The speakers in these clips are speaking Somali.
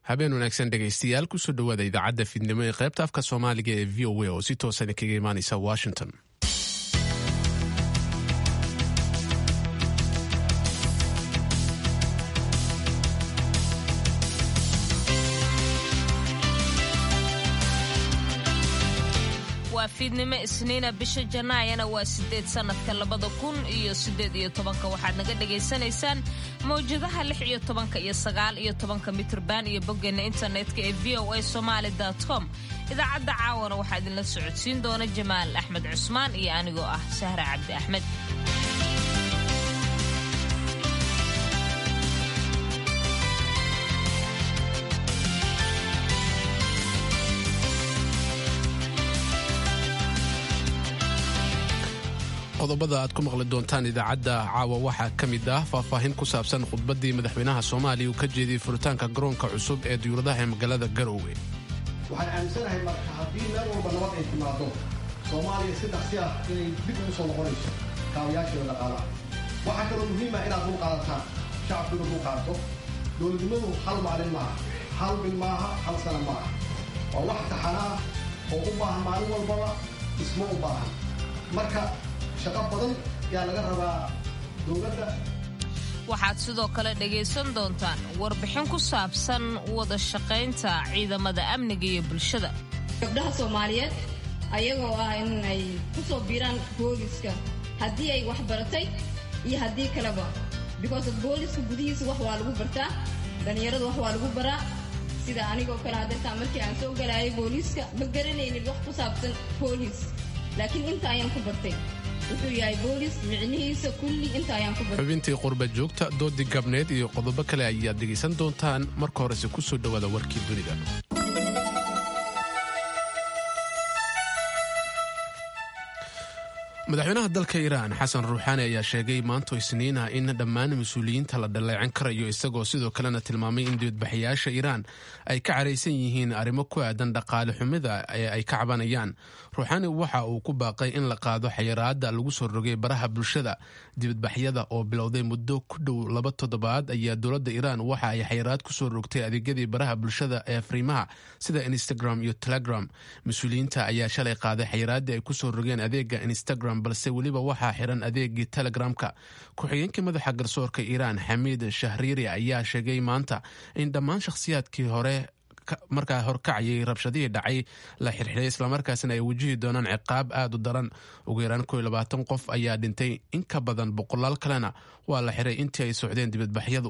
habeen wanaagsan dhegaystayaal kusoo dhowaada idaacadda fiidnimo ee qaybta afka soomaaliga ee v o a oo si toosan kaga imaanaysa washington waa fiidnimo isniina bisha janaayana waa sideed sannadka labada kun iyo sideed iyo tobanka waxaad naga dhagaysanaysaan mawjadaha lix iyo tobanka iyo sagaal iyo tobanka mitrban iyo boggeena internetka ee v o a somaali com idaacadda caawana waxaa idinla socodsiin doona jamaal axmed cusmaan iyo anigoo ah sahra cabdi axmed qodobada aad ku maqli doontaan idaacadda caawa waxaa ka mid ah faahfaahin ku saabsan khudbaddii madaxweynaha soomaaliya uu ka jeediyey furitaanka garoonka cusub ee diyuuradaha ee magaalada garoowe waxaan aaminsanahay marka haddii meel walba nabad ay timaado soomaaliya si dhaqsi ah inay dib ugu soo noqonayso kaabayaasheeda dhaqaalaha waxaa kaloo muhiima inaad dul qaadataan shacabkuna dul qaadato dowladnimadu hal maalin maaha hal bil maaha hal sana maaha waa wax taxana ah oo u baahan maalin walbaba isma u baahan marka shaqo badan yaa laga rabaa dowladda waxaad sidoo kale dhegaysan doontaan warbixin ku saabsan wada shaqaynta ciidamada amniga iyo bulshada gabdhaha soomaaliyeed ayagoo ah in ay ku soo biiraan booliska haddii ay wax baratay iyo haddii kaleba because booliska gudihiisa wax waa lagu bartaa dhallinyarada wax waa lagu baraa sida anigoo kale hadeertaan markii aan soo galaayay booliiska ma garanaynin wax ku saabsan booliis laakiin inta ayaan ku bartay wuxuu yahay boolis micnihiisa kulli inta ayaan ku bartay xubintii qurba joogta doodii gabneed iyo qodobo kale ayaad dhegaysan doontaan marka horese ku soo dhowaada warkii dunida madaxweynaha dalka iiraan xasan ruuxaani ayaa sheegay maanto isniina in dhammaan mas-uuliyiinta la dhaleecan karayo isagoo sidoo kalena tilmaamay in dibadbaxayaasha iiraan ay ka caraysan yihiin arrimo ku aadan dhaqaale xumida ee ay ka cabanayaan ruuxaani waxa uu ku baaqay in la qaado xayiraada lagu soo rogay baraha bulshada dibadbaxyada oo bilowday muddo ku dhow laba toddobaad ayaa dowladda iiraan waxa ay xayiraad kusoo rogtay adeegyadii baraha bulshada ee afriimaha sida instagram iyo telegram mas-uuliyiinta ayaa shalay qaaday xayiraadii ay kusoo rogeen adeega instagram balse weliba waxaa xiran adeegii telegramka ku-xigeenkii madaxa garsoorka iiraan xamiid shahriiri ayaa sheegay maanta in dhammaan shakhsiyaadkii hore markaa horkacayay rabshadihii dhacay la xirxiray islamarkaasina ay wajihi doonaan ciqaab aad u daran ugu yaraan ko labaatan qof ayaa dhintay in ka badan boqolaal kalena waa la xiray intii ay socdeen dibadbaxyadu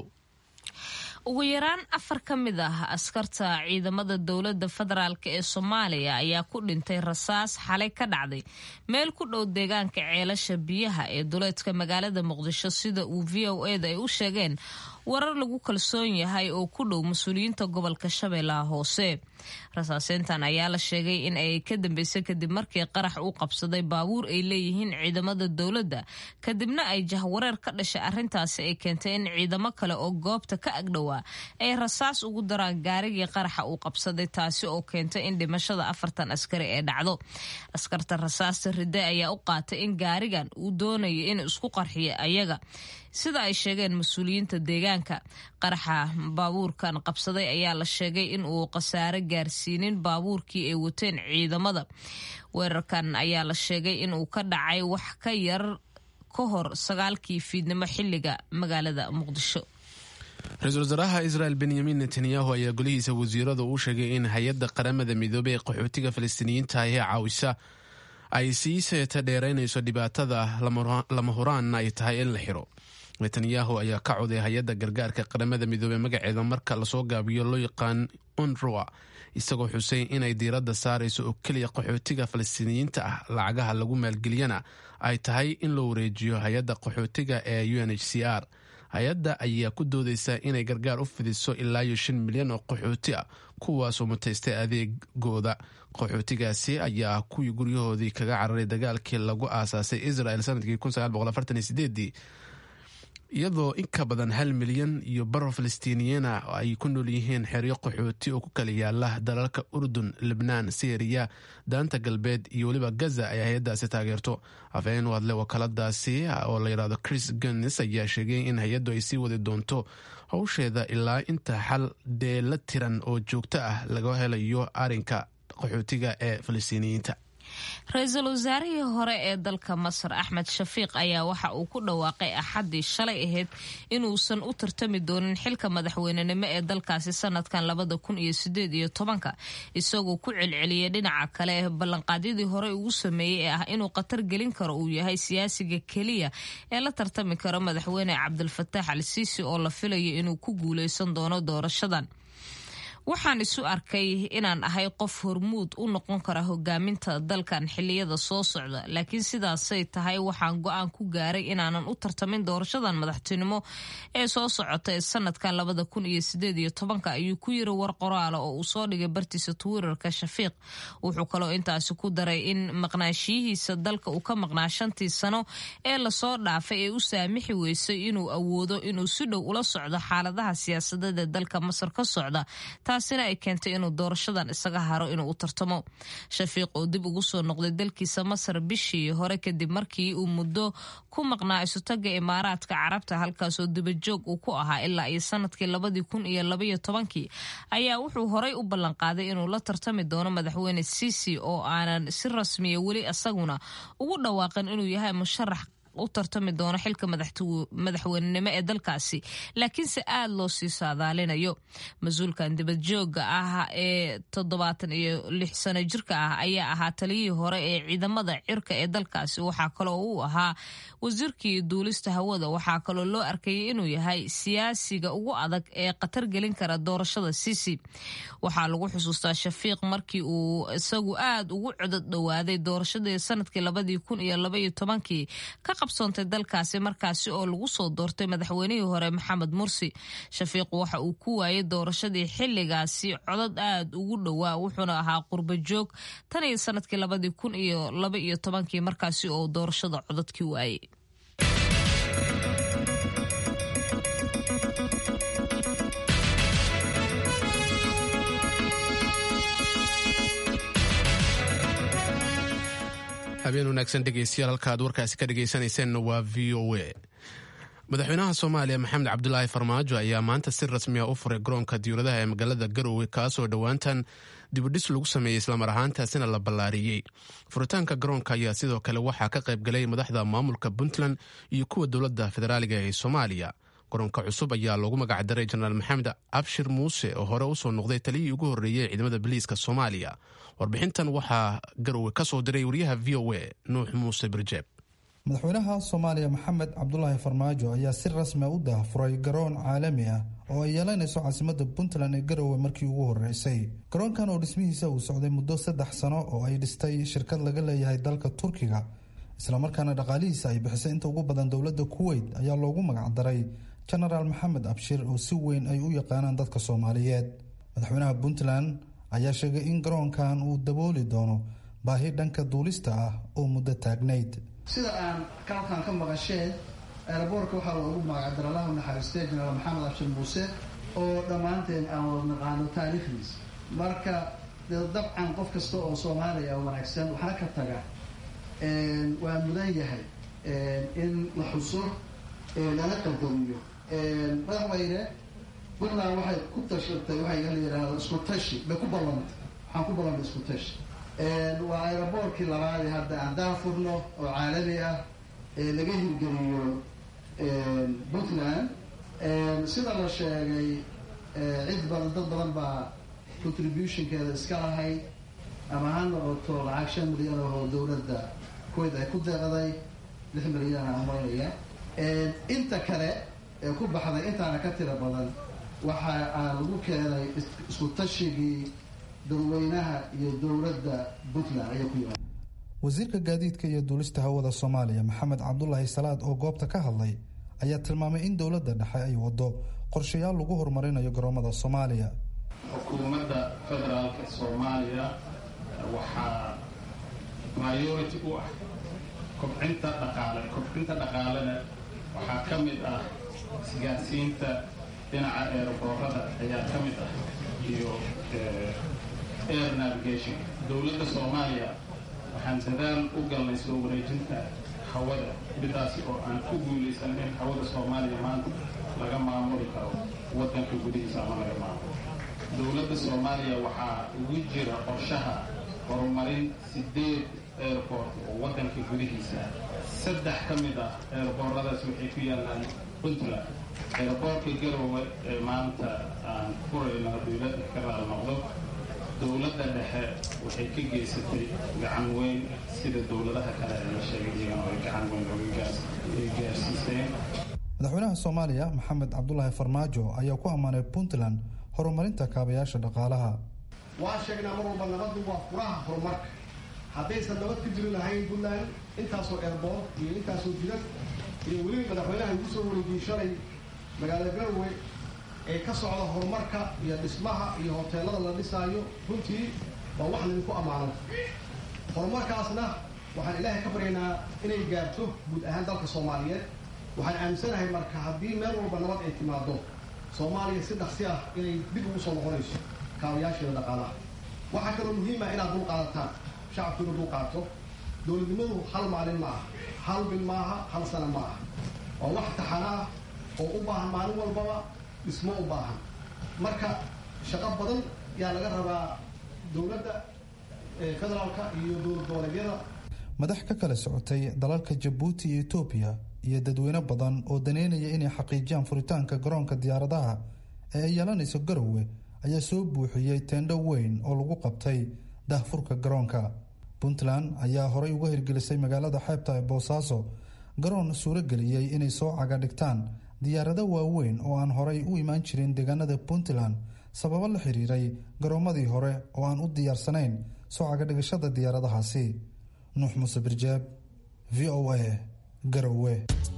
ugu yaraan afar ka mid ah askarta ciidamada dowladda federaalk ee soomaaliya ayaa ku dhintay rasaas xalay ka dhacday meel ku dhow deegaanka ceelasha biyaha ee duleedka magaalada muqdisho sida uu v o eda ay u sheegeen warar lagu kalsoon yahay oo ku dhow mas-uuliyiinta gobolka shabeellaha hoose rasaaseyntan ayaa la sheegay in ay ka dambeysay kadib markii qarax uu qabsaday baabuur ay leeyihiin ciidamada dowladda kadibna ay jahwareer ka dhashay arrintaasi ay keentay in ciidamo kale oo goobta ka agdhowaa ay rasaas ugu daraan gaarigii qaraxa uu qabsaday taasi oo keentay in dhimashada afartan askari ee dhacdo askarta rasaasta ride ayaa u qaatay in gaarigan uu doonayo in isku qarxiyo ayaga sida ay sheegeen mas-uuliyiinta deegaanka qaraxa baabuurkan qabsaday ayaa la sheegay in uu khasaare gaarsiinin baabuurkii ay wateen ciidamada weerarkan ayaa la sheegay in uu ka dhacay wax ka yar ka hor sagaalkii fiidnimo xilliga magaalada muqdisho ra-iisul wasaaraha israel benyamin netanyahu ayaa golihiisa wasiirada uu sheegay in hay-adda qaramada midoobey ee qaxootiga falastiiniyiinta ee caawisa ay sii seeta dheeraynayso dhibaatada lama huraanna ay tahay in la xiro netanyahu ayaa ka coday hay-adda gargaarka qaramada midoobey magaceeda marka lasoo gaabiyo loo yaqaan unruwa isagoo xusay inay diiradda saarayso oo keliya qaxootiga falastiiniyiinta ah lacagaha lagu maalgeliyana ay tahay in loo wareejiyo hay-adda qaxootiga ee u n h c r hay-adda ayaa ku doodeysa inay gargaar u fidiso ilaa iyo shan milyan oo qaxooti ah kuwaasoo mutaystay adeegooda qaxootigaasi ayaa kuwii guryahoodii kaga cararay dagaalkii lagu aasaasay israel sanadkii iyadoo in ka badan hal milyan iyo baro falastiiniyiina ay ku nool yihiin xeryo qaxooti oo ku kala yaala dalalka urdun libnaan syriya daanta galbeed iyo weliba gaza ay hay-addaasi taageerto afhayeen u hadle wakaaladaasi oo la yidhahdo chris guns ayaa sheegay in hay-addu ay sii wadi doonto howsheeda ilaa inta xal deela tiran oo joogto ah laga helayo arinka qaxootiga ee falastiiniyiinta ra-iisul wasaarihii hore ee dalka masar axmed shafiiq ayaa waxa uu ku dhawaaqay axaddii shalay ahayd inuusan u tartami doonin xilka madaxweynenimo ee dalkaasi sanadkan labada kun iyo sideed iyo tobanka isagoo ku celceliyay dhinaca kale ballanqaadyadii hore ugu sameeyey ee ah inuu khatar gelin karo uu yahay siyaasiga keliya ee la tartami karo madaxweyne cabdilfataax al siisi oo la filayo inuu ku guuleysan doono doorashadan waxaan isu arkay inaan ahay qof hormuud u noqon kara hogaaminta dalkan xiliyada soo socda laakiin sidaasay tahay waxaan go-aan ku gaaray inaanan u tartamin doorashadan madaxtinimo ee soo socota ee sanadkan labada kun iyo sideed iyo tobanka ayuu ku yiri war qoraala oo uu soo dhigay bartiisa twitterka shafiiq wuxuu kaloo intaasi ku daray in maqnaashiyihiisa dalka uu ka maqnaa shantii sano ee lasoo dhaafay ee u saamixi weysay inuu awoodo inuu si dhow ula socdo xaaladaha siyaasadeed ee dalka masar ka socda taasina ay keentay inuu doorashadan isaga haro inuu u tartamo shafiiq oo dib ugu soo noqday dalkiisa masar bishii hore kadib markii uu muddo ku maqnaa isutaga imaaraadka carabta halkaasoo dibajoog uu ku ahaa ilaa iyo sanadkii labadii kun iyo labaiyo tobankii ayaa wuxuu horay u ballanqaaday inuu la tartami doono madaxweyne siisi oo aanan si rasmiya weli isaguna ugu dhawaaqin inuu yahay musharax u tartami doono xilka madaxweynenimo ee dalkaasi laakiinse aada loo sii saadaalinayo mas-uulkan dibadjooga ah ee toddobaatan iyo lix sano jirka ah ayaa ahaa taliyihii hore ee ciidamada cirka ee dalkaasi waxaa kaloo uu ahaa wasiirkii duulista hawada waxaa kaloo loo arkayay inuu yahay siyaasiga ugu adag ee khatar gelin kara doorashada sisi waxaa lagu xusuustaa shafiiq markii uu isagu aada ugu codod dhowaaday doorashadii sanadkii labadii kun iyo labaiyo tobankii ka qabsoontay dalkaasi markaasi oo lagu soo doortay madaxweynihii hore maxamed mursi shafiiq waxa uu ku waayay doorashadii xilligaasi codod aada ugu dhowaa wuxuuna ahaa qurba joog tan iyo sanadkii labadii kun iyo laba iyo tobankii markaasi oo doorashada cododkii waayay habeen wanaagsan dhegeystayaal halkaad warkaasi ka dhegeysanayseena waa v o a madaxweynaha soomaaliya maxamed cabdulaahi farmaajo ayaa maanta si rasmiya u furay garoonka diyuuradaha ee magaalada garowe kaasoo dhowaantan dibudhis lagu sameeyey islamar ahaantaasina la ballaariyey furitaanka garoonka ayaa sidoo kale waxaa ka qayb galay madaxda maamulka puntland iyo kuwa dowladda federaaliga ee soomaaliya garoonka cusub ayaa loogu magacdaray jenaraal maxamed abshir muuse oo hore usoo noqday taliyihii ugu horreeyey ciidamada biliiska soomaaliya warbixintan waxaa garowe ka soo diray wariyaha v o a nuux muuse birjeeb madaxweynaha soomaaliya maxamed cabdulaahi farmaajo ayaa si rasmia u daahfuray garoon caalami ah oo ay yeelanayso caasimada puntland ee garowe markii ugu horeysay garoonkan oo dhismihiisa uu socday muddo saddex sano oo ay dhistay shirkad laga leeyahay dalka turkiga islamarkaana dhaqaalihiisa ay bixisay inta ugu badan dowladda kuweyt ayaa loogu magacdaray jenaraal maxamed abshir oo si weyn ay u yaqaanaan dadka soomaaliyeed madaxweynaha puntland ayaa sheegay in garoonkan uu dabooli doono baahi dhanka duulista ah oo muddo taagnayd sida aan kalkan ka maqasheen aeroboortka waxaa loogu magacdara allahu naxariistay jenaraal maxamed abshir muuse oo dhammaanteen aan wada naqaano taariikhdiisa marka dee dabcan qof kasta oo soomaaliya wanaagsan waxna ka taga waa mudan yahay in la xuso lana qadariyo madaxweyne puntland waxay ku tashatay waxay la yidhaahdo isku tashi bay ku ballantay waxaan ku ballantay isku tashi waa aeroboortkii labaadee hadda aan daafurno oo caalami ah ee laga hirgeliyo puntland sida la sheegay cid badan dad badan baa contributionkeeda iska lahayd ama ha noqoto lacag shan milyan oo dowladda kuwait ay ku deeqday lix milyan aan umaynaya inta kale ee ku baxday intaana ka tira badan waxa aa lagu keenay isku tashigii dadweynaha iyo dowladda puntland ayay ku yimaada wasiirka gaadiidka iyo duulista hawada soomaaliya maxamed cabdulaahi salaad oo goobta ka hadlay ayaa tilmaamay in dowladda dhexe ay wado qorshayaal lagu horumarinayo garoomada soomaaliya xukuumadda federaalka soomaaliya waxaa priority u ah kobcinta dhaqaale kobcinta dhaqaalena waxaa ka mid ah isgaarsiinta dhinaca eerboorada ayaa ka mid ah iyo air navigation dowladda soomaaliya waxaan dadaal u galnay soo wareejinta hawada midaasi oo aan ku guulaysan in hawada soomaaliya maanta laga maamuli karo waddanka gudihiisa ama laga maamulo dowladda soomaaliya waxaa ugu jira qorshaha horumarin sideed airport oo waddanka gudihiisa saddex ka mid ah eerbooradaas waxay ku yaallaan puntland eerboorka garowe ee maanta aan furayno dowladda ka raal noqdo dowladda dhexe waxay ka geysatay gacan weyn sida dowladaha kale ee la sheegay iyagana ay gacan weyn oga gaarsiiseen madaxweynaha soomaaliya maxamed cabdulaahi farmaajo ayaa ku ammaanay puntland horumarinta kaabayaasha dhaqaalaha waan sheegnaa mar walba nabaddu waa furaha horumarka haddaysan nabad ka jiri lahayn puntland intaasoo eerboor iyo intaasoo jidad iyo weliba madaxweynaha igu soo wareejiyey shalay magaalada garowe ee ka socda horumarka iyo dhismaha iyo hoteelada la dhisaayo runtii waa wax laydinku ammaano horumarkaasna waxaan ilaahay ka baryaynaa inay gaarto guud ahaan dalka soomaaliyeed waxaan aaminsanahay marka haddii meel walba nabad ay timaado soomaaliya si dhaqsi ah inay dib ugu soo noqonayso kaabayaasheeda dhaqaalaha waxaa kaloo muhiima inaad dul qaadataan shacabku inuu dul qaato dowladnimadu hal maalin ma aha hal bil maaha hal sana ma aha waa wax taxana ah oo u baahan maalin walbaba dhismo u baahan marka shaqo badan yaa laga rabaa dowladda federaalka iyo dowlad goboleedyada madax ka kala socotay dalalka jabuuti iyo etoobiya iyo dadweyne badan oo daneynaya inay xaqiijiyaan furitaanka garoonka diyaaradaha ee ay yeelanayso garowe ayaa soo buuxiyey teendho weyn oo lagu qabtay dahfurka garoonka puntland ayaa horey uga hirgelisay magaalada xeebta ee boosaaso garoon suurageliyey inay soo caga dhigtaan diyaarado waaweyn oo aan horay u imaan jirin deegaanada puntland sababo la xiriiray garoomadii hore oo aan u diyaarsanayn soo cagadhigashada diyaaradahaasi nuux muuse birjaab v o a garowe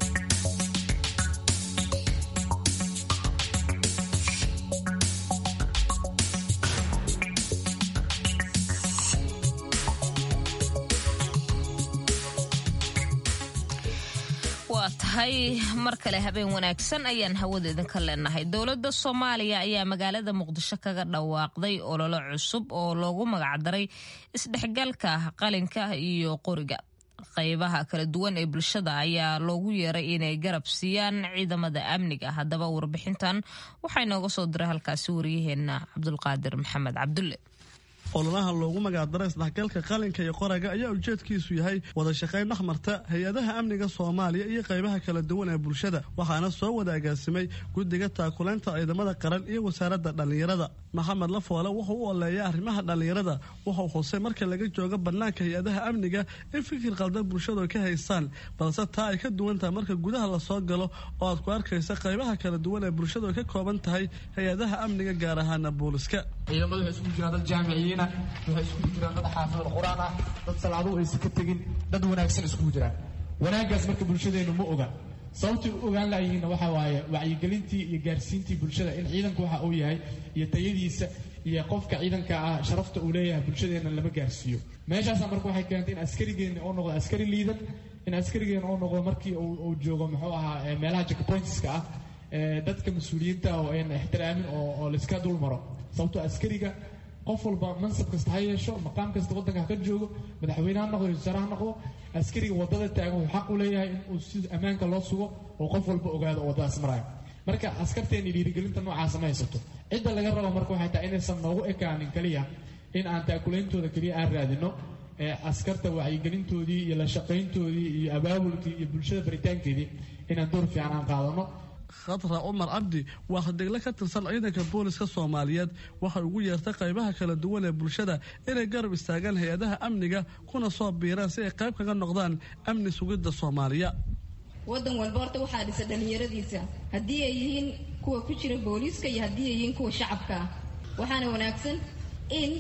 waa tahay mar kale habeen wanaagsan ayaan hawada idinka leenahay dowladda soomaaliya ayaa magaalada muqdisho kaga dhawaaqday ololo cusub oo loogu magacdaray isdhexgalka qalinka iyo qoriga qaybaha kala duwan ee bulshada ayaa loogu yeeray inay garab siiyaan ciidamada amniga haddaba warbixintan waxaa inooga soo diray halkaasi waryaheena cabdulqaadir maxamed cabdulle ololaha loogu magacdaray isdhexgalka qalinka iyo qoraga ayaa ujeedkiisu yahay wada shaqayn dhexmarta hay-adaha amniga soomaaliya iyo qaybaha kala duwan ee bulshada waxaana soo wada agaasimay guddiga taakulaynta ciidamada qaran iyo wasaaradda dhallinyarada maxamed lafoole wuxuu u oleeyay arrimaha dhallinyarada wuxuu xusay marka laga joogo bannaanka hay-adaha amniga in fikir qaldan bulshadu ay ka haystaan balse taa ay ka duwan tahay marka gudaha lasoo galo oo aad ku arkaysa qaybaha kala duwan ee bulshadu ay ka kooban tahay hay-adaha amniga gaar ahaana booliska ciidamadu waxay isugu jiraan dad jaamiciyiina waxay isugu jiraan dad xaafidul qur-aan ah dad salaaduhu aysan ka tegin dad wanaagsan isugu jiraan wanaaggaas marka bulshadeennu ma oga sababtay u ogaan laayihiinna waxaa waaye wacyigelintii iyo gaarsiintii bulshada in ciidanku waxa uu yahay iyo tayadiisa iyo qofka ciidanka ah sharafta uu leeyahay bulshadeenna lama gaarsiiyo meeshaasa marka waxay keentay in askarigeenna uu noqdo askari liidan in askarigeenna uu noqdo markii uu joogo muxuu ahaa meelaha checkpointska ah dadka mas-uuliyiinta oo ayna ixtiraamin oo layska dul maro sababtoo askariga qof walba mansab kasta ha yeesho maqaam kasta waddanka ha ka joogo madaxweyne ha noqdo wasaare ha noqdo askariga waddada taagan wuxuu xaq u leeyahay in uu si ammaanka loo sugo oo qof walba ogaado oo waddadaas maraayo marka askarteenni dhiirigelinta noocaasa ma haysato cidda laga rabo marka waxay tahay inaysan noogu ekaanin keliya in aan taakulaintooda keliya aan raadino ee askarta wacyigelintoodii iyo la shaqayntoodii iyo abaabulkii iyo bulshada baritaankeedii inaan door fiican aan qaadano khadra cumar cabdi waa hadegle ka tirsan ciidanka booliska soomaaliyeed waxay ugu yeertay qaybaha kala duwan ee bulshada inay garab istaagaan hay-adaha amniga kuna soo biiraan si ay qayb kaga noqdaan amni sugidda soomaaliya waddan walba horta waxaa dhisa dhallinyaradiisa haddii ay yihiin kuwa ku jira booliiska iyo haddii ay yihiin kuwa shacabka ah waxaana wanaagsan in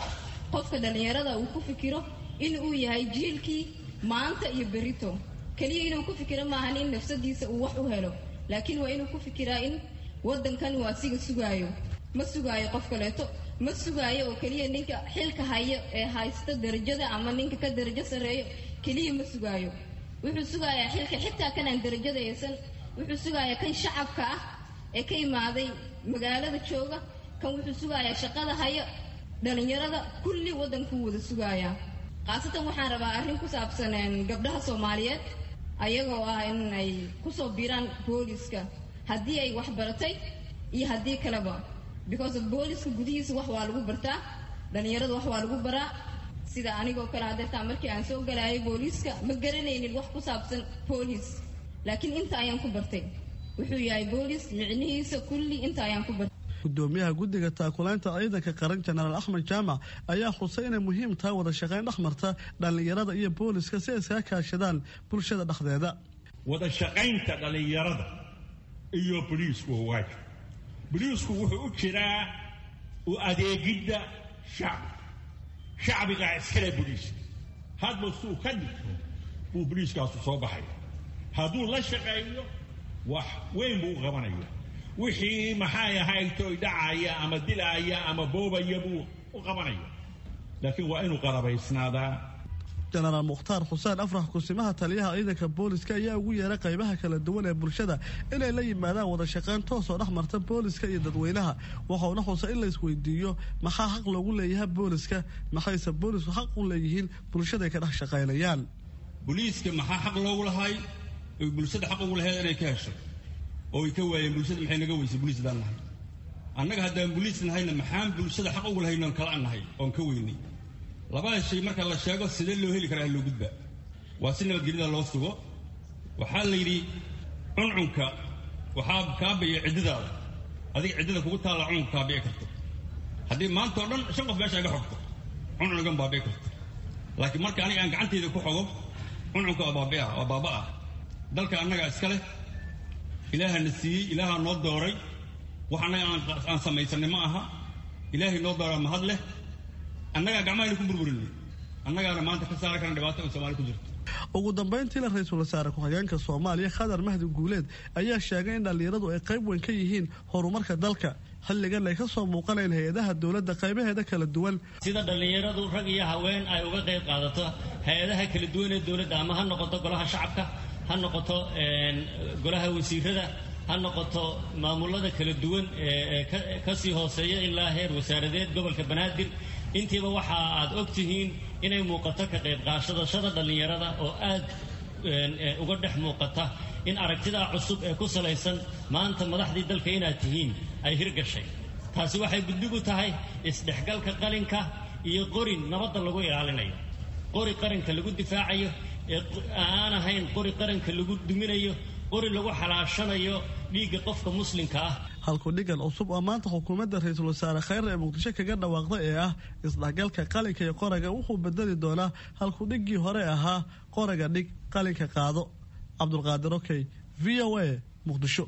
qofka dhallinyarada uu ku fikiro in uu yahay jiilkii maanta iyo berito keliya inuu ku fikiro maahan in nafsadiisa uu wax u helo laakiin waa inuu ku fikiraa in waddankan uu asiga sugaayo ma sugaayo qof kaleeto ma sugaayo oo keliya ninka xilka hayo ee haysta darajada ama ninka ka darajo sarreeyo keliya ma sugaayo wuxuu sugayaa xilka xitaa kanaan darajada aysan wuxuu sugayaa kan shacabka ah ee ka imaaday magaalada jooga kan wuxuu sugayaa shaqada hayo dhallinyarada kulli waddankuu wada sugayaa khaasatan waxaan rabaa arrin ku saabsan gabdhaha soomaaliyeed ayagoo ah in ay kusoo biiraan booliska haddii ay wax baratay iyo haddii kaleba because of booliska gudihiisa wax waa lagu bartaa dhallinyarada wax waa lagu baraa sida anigoo kale hadeertaa markii aan soo galaayay booliiska ma garanaynin wax ku saabsan boolis laakiin inta ayaan ku bartay wuxuu yahay boolis micnihiisa kulli inta ayaan ku bartay gudoomiyaha guddiga taakulaynta ciidanka qaran jenaraal axmed jaamac ayaa xusay inay muhiim tahay wada shaqayn dhexmarta dhallinyarada iyo booliska si ay iskaga kaashadaan bulshada dhexdeeda wada shaqaynta dhallinyarada iyo boliisku waay boliisku wuxuu u jiraa u adeegidda shacbi shacbigaa iskale boliiska hadba suu ka dhigto buu boliiskaasu soo baxaya hadduu la shaqeeyo wax weyn buu u qabanaya wixii maxay ahaytoy dhacaya ama dilaaya ama boobaya buu u qabanaya laakiin waa inuu qarabaysnaadaa jenaraal mukhtaar xuseen afrax kusimaha taliyaha ciidanka booliska ayaa ugu yeeray qaybaha kala duwan ee bulshada inay la yimaadaan wada shaqayn toosoo dhex marta booliska iyo dadweynaha waxauna xusay in la isweydiiyo maxaa xaq loogu leeyahay booliska maxayse boolisku xaq u leeyihiin bulshadaay ka dhex shaqaynayaan boliiska maxaa xaq loogu lahay oy bulshada xaq ugu lahayd inay ka hesho oo ay ka waayeen bulshada maxay naga weysay boliis baan nahay annaga haddaan boliis nahayna maxaan bulshada xaq ugu lahayn oon kala nahay oon ka weynay labada shay marka la sheego sidee loo heli karaa loo gudba waa si nabadgelyada loo sugo waxaa la yidhi cuncunka waxaa kaabaya ciddadaada adiga ciddada kugu taalla cuncunka kaabici karto haddii maanta oo dhan shan qof meesha iga xogto cuncun igan baabici karto laakiin marka aniga aan gacanteyda ku xogo cuncunka waa baabi'a waa baaba ah dalka annagaa iska leh ilaahana siiyey ilaahaa noo dooray wax annaga aan samaysanay ma aha ilaahay noo dooraa mahad leh annagaa gacmahayna ku burburinay annagaana maanta ka saari karna dhibaato in soomaali ku jirto ugu dambayntiila ra-iisul wasaare ku-xigeenka soomaaliya khadar mahdi guuleed ayaa sheegay in dhallinyaradu ay qayb weyn ka yihiin horumarka dalka xilligan ay ka soo muuqanayn hay-adaha dowladda qaybaheeda kala duwan sida dhallinyaradu rag iyo haween ay uga qayb qaadato hay-adaha kala duwan ee dowladda ama ha noqoto golaha shacabka ha noqoto golaha wasiirada ha noqoto maamulada kala duwan ee kasii hooseeya ilaa heer wasaaradeed gobolka banaadir intiiba waxa aad og tihiin inay muuqato ka qayb qaadashada dhallinyarada oo aad uga dhex muuqata in aragtidaa cusub ee ku salaysan maanta madaxdii dalka inaad tihiin ay hirgashay taasi waxay guddigu tahay isdhexgalka qalinka iyo qorin nabadda lagu ilaalinayo qori qaranka lagu difaacayo ee aan ahayn qori qaranka lagu duminayo qori lagu xalaashanayo dhiigga qofka muslimka ah halku dhigan cusub oo maanta xukuumadda ra-iisul wasaare khayr ee muqdisho kaga dhawaaqday ee ah isdhexgalka qalinka iyo qoraga wuxuu bedeli doonaa halku dhiggii hore ahaa qoraga dhig qalinka qaado cabdulqaadir okey v o a muqdisho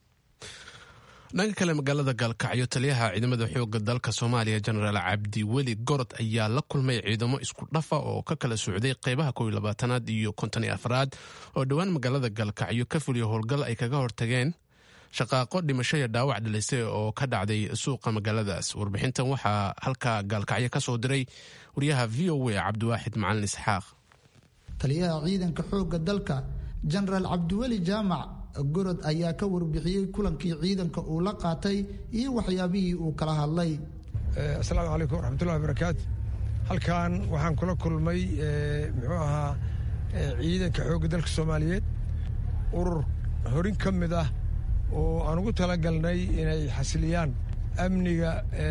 dhanka kale magaalada gaalkacyo taliyaha ciidamada xooga dalka soomaaliya jenaraal cabdi weli gorod ayaa la kulmay ciidamo isku dhafa oo ka kala socday qeybaha kow iyo labaatanaad iyo konton iyo afraad oo dhowaan magaalada gaalkacyo ka fuliya howlgal ay kaga hortageen shaqaaqo dhimasho iyo dhaawac dhalisay oo ka dhacday suuqa magaaladaas warbixintan waxaa halkaa gaalkacyo ka soo diray wariyaha v o a cabdiwaaxid macalin isxaaq taliyaha ciidanka xooga dalka jenaraal cabdiweli jaamac gorod ayaa ka warbixiyey kulankii ciidanka uu la qaatay iyo waxyaabihii uu kala hadlay asalaamu calaykum waraxmatullahi barakaatu halkan waxaan kula kulmay muxuu ahaa ciidanka xoogga dalka soomaaliyeed urur horin ka mid ah oo aan ugu talagalnay inay xasiliyaan amniga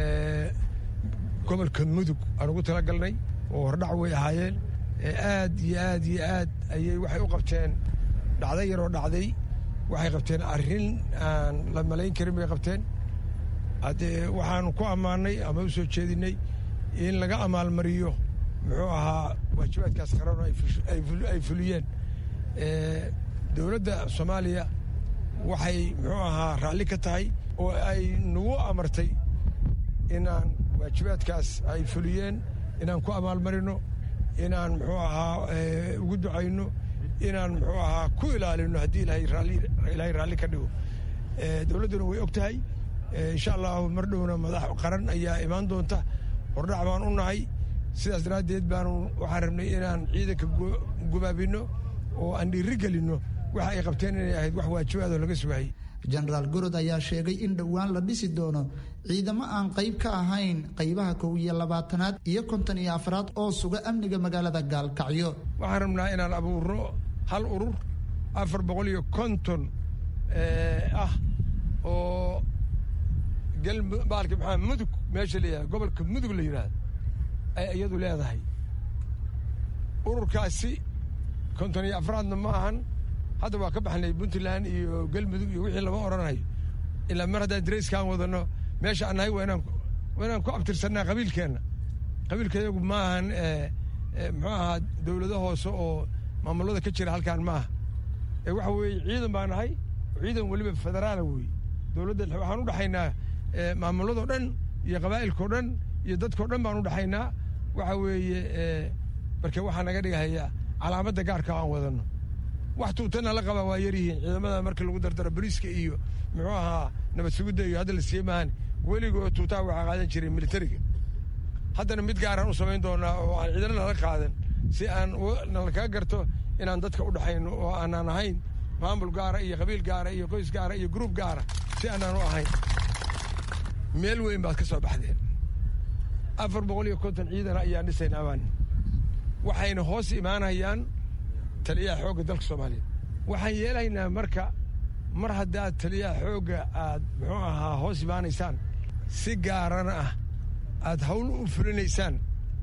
gobolka mudug aan ugu talagalnay oo hordhac way ahaayeen aad iyo aad iyo aad ayay waxay u qabteen dhacday yaroo dhacday waxay qabteen arrin aan la malayn karin bay qabteen haddee waxaanu ku ammaannay ama u soo jeedinay in laga amaalmariyo muxuu ahaa waajibaadkaas qaran ay fuliyeen dowladda soomaaliya waxay muxuu ahaa raalli ka tahay oo ay nagu amartay inaan waajibaadkaas ay fuliyeen inaan ku amaalmarino inaan muxuu ahaa ugu ducayno inaan muxuu ahaa ku ilaalino haddii ilaahay raalli ka dhigo dowladduna way og tahay insha allahu mar dhowna madax qaran ayaa imaan doonta hordhac baan u nahay sidaas daraaddeed baanu waxaan rabnay inaan ciidanka gubaabino oo aan dhiiri gelinno waxa ay qabteen inay ahayd wax waajibaadoo laga sugayay jenaraal gorod ayaa sheegay in dhowaan la dhisi doono ciidamo aan qayb ka ahayn qaybaha kow iyo labaatanaad iyo konton iyo afraad oo suga amniga magaalada gaalkacyo waxaan rabnaa inaan abuurno hal urur afar boqol iyo konton ah oo baalki maxaa mudug meesha la yihahda gobolka mudug la yidhahda ay iyadu leedahay ururkaasi konton iyo afraadna ma ahan hadda waa ka baxnay puntland iyo galmudug iyo wixii lama odhanayo ilaa mar haddaan darayskaan wadano meesha aan nahay waa inaan waa inaan ku abtirsannaa qabiilkeenna qabiilkayagu ma ahan muxuu ahaa dowlado hoose oo maamulada ka jira halkaan ma aha ee waxa weeye ciidan baa nahay ciidan weliba federaala weeye dowladda waxaan u dhaxaynaa maamuladoo dhan iyo qabaa'ilkao dhan iyo dadkao dhan baan u dhaxaynaa waxa weeye marka waxaa naga dhigahaya calaamadda gaarka aan wadano wax tuutana la qabaa waa yaryihiin ciidamada marka lagu dardaro boliiska iyo muxuu ahaa nabad sugidda iyo hadda la siiyey maahan weligoo tuutaha waxaa qaadan jiray militariga haddana mid gaaraan u samayn doonaa oo aan ciidana nala qaadan si aan nalakaga garto inaan dadka u dhaxayno oo aanaan ahayn maamul gaara iyo qabiil gaara iyo qoys gaara iyo gruub gaara si aanaan u ahayn meel weyn baad ka soo baxdeen afar boqol iyo konton ciidana ayaan dhisayn amaan waxayna hoos imaanayaan taliyaha xoogga dalka soomaaliyeed waxaan yeelaynaa marka mar haddaad taliyaha xoogga aad muxuu ahaa hoos imaanaysaan si gaarana ah aad hawl u fulinaysaan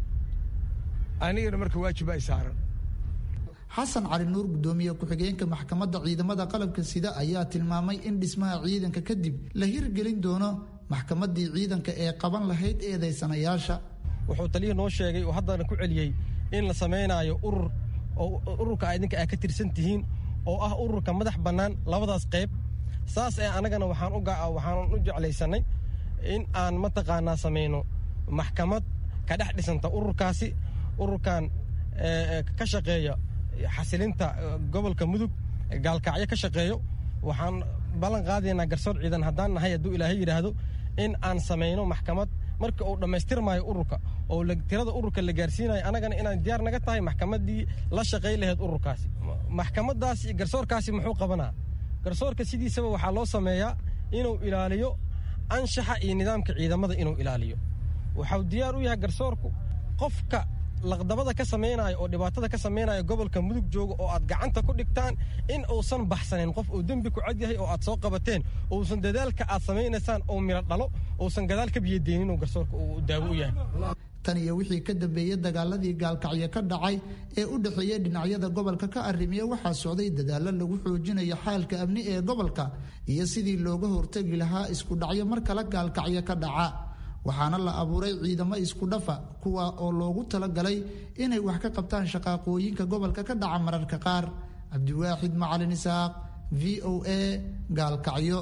anigana marka waajiba ay saaran xasan cali nuur gudoomiye ku-xigeenka maxkamadda ciidamada qalabka sida ayaa tilmaamay in dhismaha ciidanka kadib la hirgelin doono maxkamaddii ciidanka ee qaban lahayd eedaysanayaasha wuxuu taliyii noo sheegay oo haddana ku celiyey in la samaynaayo urur oo ururka a idinka aa ka tirsan tihiin oo ah ururka madax bannaan labadaas qayb saas ee annagana waxaan waxaan u jeclaysannay in aan mataqaanaa samayno maxkamad ka dhex dhisanta ururkaasi ururkan ka shaqeeya xasilinta gobolka mudug gaalkacyo ka shaqeeyo waxaan ballan qaadaynaa garsoor ciidan haddaan nahay hadduu ilaahay yidhaahdo in aan samayno maxkamad marka uu dhammaystirmaayo ururka oo tirada ururka la gaarsiinayo annagana inaan diyaar naga tahay maxkamaddii la shaqay lahayd ururkaasi maxkamadaasi garsoorkaasi muxuu qabanaa garsoorka sidiisaba waxaa loo sameeyaa inuu ilaaliyo anshaxa iyo nidaamka ciidamada inuu ilaaliyo waxau diyaar u yahay garsoorku qofka laqdabada ka samaynaayo oo dhibaatada ka samaynaayo gobolka mudug jooga oo aad gacanta ku dhigtaan in uusan baxsanin qof uu dembi ku cad yahay oo aad soo qabateen uusan dadaalka aad samaynaysaan oo miro dhalo uusan gadaal ka biyadeenin inuu garsoorka uu daawo u yahay tan iyo wixii ka dambeeyey dagaaladii gaalkacyo ka dhacay ee u dhexeeya dhinacyada gobolka ka arrimiya waxaa socday dadaallo lagu xoojinayo xaalka amni ee gobolka iyo sidii looga hortegi lahaa isku dhacyo mar kale gaalkacyo ka dhaca waxaana la abuuray ciidamo isku dhafa kuwa oo loogu talagalay inay wax ka qabtaan shaqaaqooyinka gobolka ka dhaca mararka qaar cabdiwaaxid macalin isaaq v o a gaalkacyo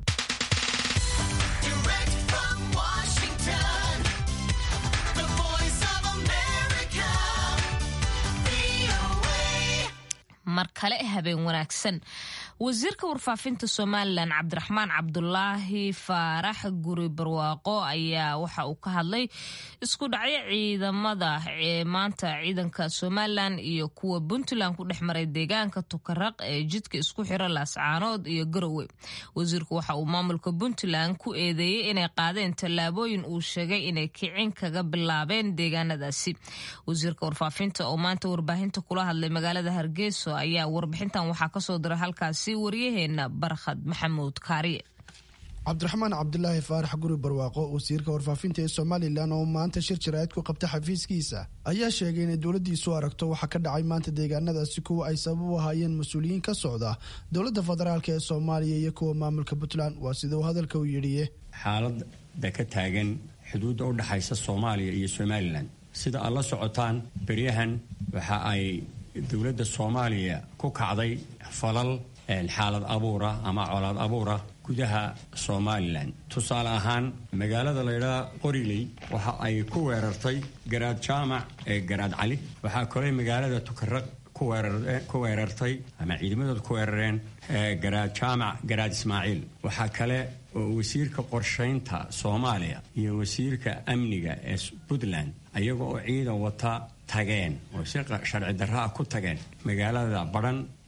mar kale habeen wanaagsan wasiirka warfaafinta somalilan cabdiraxmaan cabdulaahi faarax guri barwaaqo ayaa waxa uu ka hadlay isku dhacyo ciidamada maanta ciidanka somalilan iyo kuwa puntland ku dhex maray deegaanka tukaraq ee jidka isku xira laascaanood iyo garowe wasiirku waxa uu maamulka puntland ku eedeeyey inay qaadeen tallaabooyin uu sheegay inay kicin kaga bilaabeen deegaanadaasi wasiirka warfaafinta oo maanta warbaahinta kula hadlay magaalada hargeyso ayaa warbixintan waxaa kasoo diray halkaasi waryaheena barkhad maxamuud kaariye cabdiraxmaan cabdulaahi faarax guri barwaaqo wasiirka warfaafinta ee somalilan oo maanta shir jaraa'id ku qabta xafiiskiisa ayaa sheegay inay dowladdiisu aragto waxa ka dhacay maanta deegaanadaasi kuwa ay sabab u ahaayeen mas-uuliyiin ka socda dowladda federaalk ee soomaaliya iyo kuwa maamulka puntland waa sida uu hadalka u yidhiye xaaladda ka taagan xuduudda u dhexaysa soomaaliya iyo somalilan sida aad la socotaan beryahan waxa ay dowladda soomaaliya ku kacday falal xaalad abuura ama colaad abuura gudaha somalilan tusaale ahaan magaalada laydhaha qoriley waxa ay ku weerartay garaad jaamac ee garaad cali waxaa kaley magaalada tukaraq ku weerartay ama ciidamadood ku weerareen garaad jaamac garaad ismaaciil waxaa kale oo wasiirka qorshaynta soomaaliya iyo wasiirka amniga ee puntland ayaga oo ciidan wata tageen oo si sharci darraa ku tageen magaalada badhan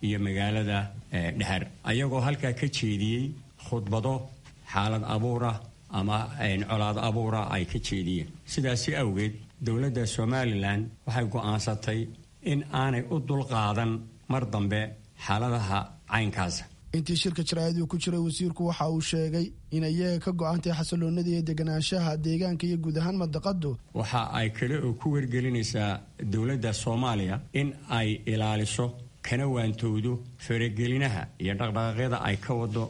iyo magaalada dhehar ayagoo halkaa ka jeediyey khudbado xaalad abuura ama colaad abuura ay ka jeediyeen sidaasi awgeed dowladda somalilan waxay go'aansatay in aanay u dulqaadan mar dambe xaaladaha caynkaasa intii shirka jaraa'iduu ku jiray wasiirku waxa uu sheegay in iyaga ka go-antay xasiloonada iyo deganaanshaha deegaanka iyo guud ahaan madaqadu waxa ay kale oo ku wargelinaysaa dowladda soomaaliya in ay ilaaliso kana waantowdo faragelinaha iyo dhaqdhaqaaqyada ay ka wado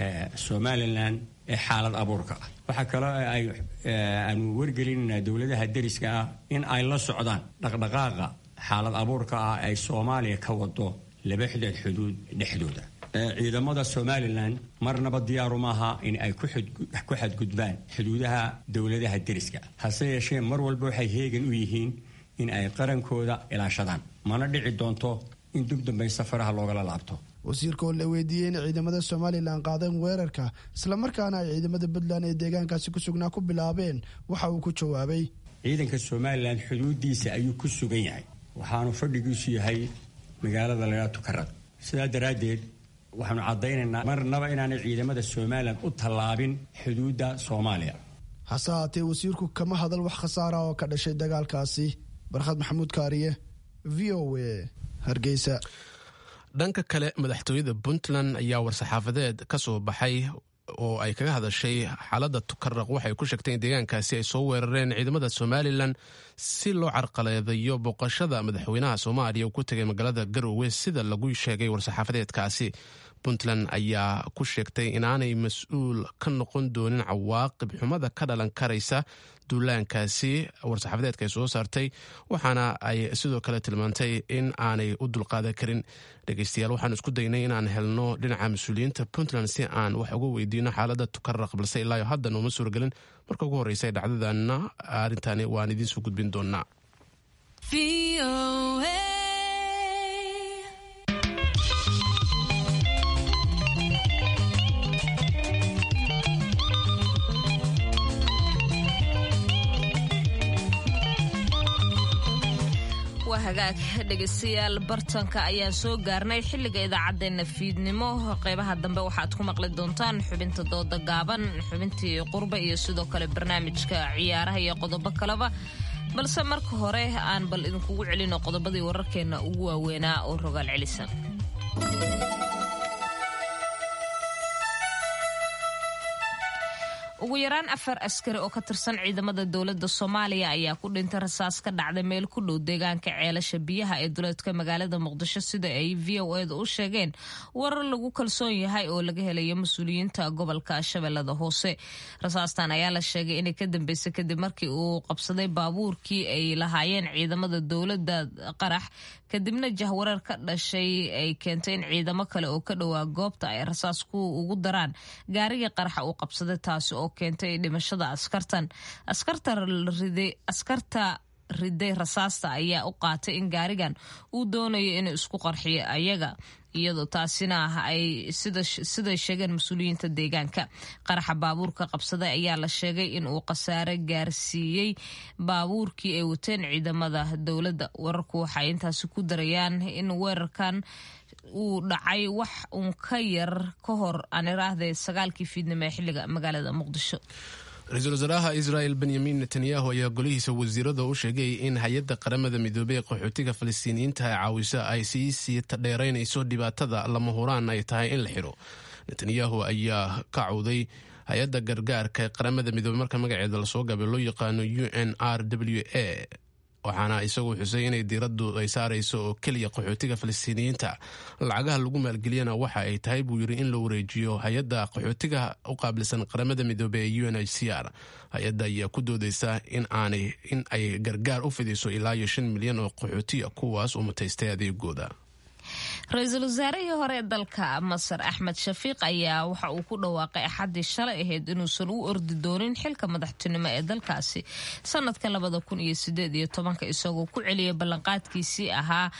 somalilan ee xaalad abuurka ah waxaa kaloo ay aanu wargelinaynaa dowladaha deriska ah in ay la socdaan dhaqdhaqaaqa xaalad abuurka ah ay soomaaliya ka wado laba xidad xuduud dhexdooda ciidamada somalilan marnaba diyaaru maaha in ay ku xadgudbaan xuduudaha dowladaha deriska hase yeeshee mar walba waxay heegan u yihiin in ay qarankooda ilaashadaan mana dhici doonto in dug dambay safaraha loogala laabto wasiirka oo la weydiiyey in ciidamada somalilan qaadeen weerarka islamarkaana ay ciidamada puntland ee deegaankaasi ku sugnaa ku bilaabeen waxa uu ku jawaabay ciidanka somalilan xuduudiisa ayuu ku sugan yahay waxaanu fadhigiisu yahay magaalada lagaa tukarad sidaa daraaddeed waxaanu caddaynaynaa marnaba inaanay ciidamada somalilan u tallaabin xuduudda soomaaliya hase haatee wasiirku kama hadal wax khasaara oo ka dhashay dagaalkaasi barkhad maxamuud kaariye v o a hargeysa dhanka kale madaxtooyada puntland ayaa war-saxaafadeed ka soo baxay oo ay kaga hadashay xaaladda tukaraq waxay ku sheegtay in deegaankaasi ay soo weerareen ciidamada somalilan si loo carqaladeeyo booqashada madaxweynaha soomaaliya uu ku tegay magaalada garowe sida lagu sheegay war-saxaafadeedkaasi puntland ayaa ku sheegtay inaanay mas-uul ka noqon doonin cawaaqib xumada ka dhalan karaysa duulaankaasi war-saxaafadeedka ay soo saartay waxaana ay sidoo kale tilmaantay in aanay u dulqaadan karin dhegeystayaal waxaan isku daynay inaan helno dhinaca mas-uuliyiinta puntland si aan wax uga weydiino xaalada tukaraq balse ilaayo hadda nooma suuragelin marka ugu horreysa dhacdadana arrintani waan idiin soo gudbin doonaa hagaag dhegeystayaal bartanka ayaan soo gaarnay xilliga idaacaddeenna fiidnimo qeybaha dambe waxaad ku maqli doontaan xubinta dooda gaaban xubintii qurba iyo sidoo kale barnaamijka ciyaaraha iyo qodobo kaleba balse marka hore aan bal idinkugu celino qodobadii wararkeenna ugu waaweynaa oo rogaal celisan ugu yaraan afar askari oo ka tirsan ciidamada dowladda soomaaliya ayaa ku dhintay rasaas ka dhacday meel ku dhow deegaanka ceelasha biyaha ee duleedka magaalada muqdisho sida ay v o eda u sheegeen warar lagu kalsoon yahay oo laga helayo mas-uuliyiinta gobolka shabeellada hoose rasaastan ayaa la sheegay inay ka dambeysay kadib markii uu qabsaday baabuurkii ay lahaayeen ciidamada dowladda qarax kadibna jahwareer ka dhashay ay keentay in ciidamo kale oo ka dhowaa goobta ay rasaas ku ugu daraan gaarigii qaraxa uu qabsaday taasi oo keentay dhimashada askartan askarta riday rasaasta ayaa u qaatay in gaarigan uu doonayo inuu isku qarxiyo ayaga iyadoo taasina ay siday sheegeen mas-uuliyiinta deegaanka qaraxa baabuurka qabsaday ayaa la sheegay in uu khasaare gaarsiiyey baabuurkii ay wateen ciidamada dowladda wararku waxay intaasi ku darayaan in weerarkan uu dhacay wax uun ka yar ka hor aan iraahday sagaalkii fiidnimo ee xilliga magaalada muqdisho ra-iisul wasaaraha israel benyamin netanyahu ayaa golihiisa wasiirada u sheegay in hay-adda qaramada midoobey ee qaxootiga falastiiniyiinta ee caawisa ay sii sii tadheeraynayso dhibaatada lama huraan ay tahay in la xiro netanyahu ayaa ka cawday hay-adda gargaarka ee qaramada midoobey marka magaceeda lasoo gabay loo yaqaano u n r w a waxaana isagu xusay inay diiraddu ay saarayso oo keliya qaxootiga falastiiniyiinta lacagaha lagu maalgeliyana waxa ay tahay buu yiri in la wareejiyo hay-adda qaxootiga u qaabilsan qaramada midoobey ee u n h c r hay-adda ayaa ku doodeysa in aanay in ay gargaar u fidiso ilaa iyo shan milyan oo qaxootiya kuwaas uu mutaystay adeegooda ra-iisul wasaarihii hore ee dalka masar axmed shafiiq ayaa waxa uu ku dhawaaqay axaddii shalay ahayd inuusan u ordi doonin xilka madaxtinimo ee dalkaasi sanadka labada kun iyo sideed iyo tobanka isagoo ku celiyay ballanqaadkiisii ahaa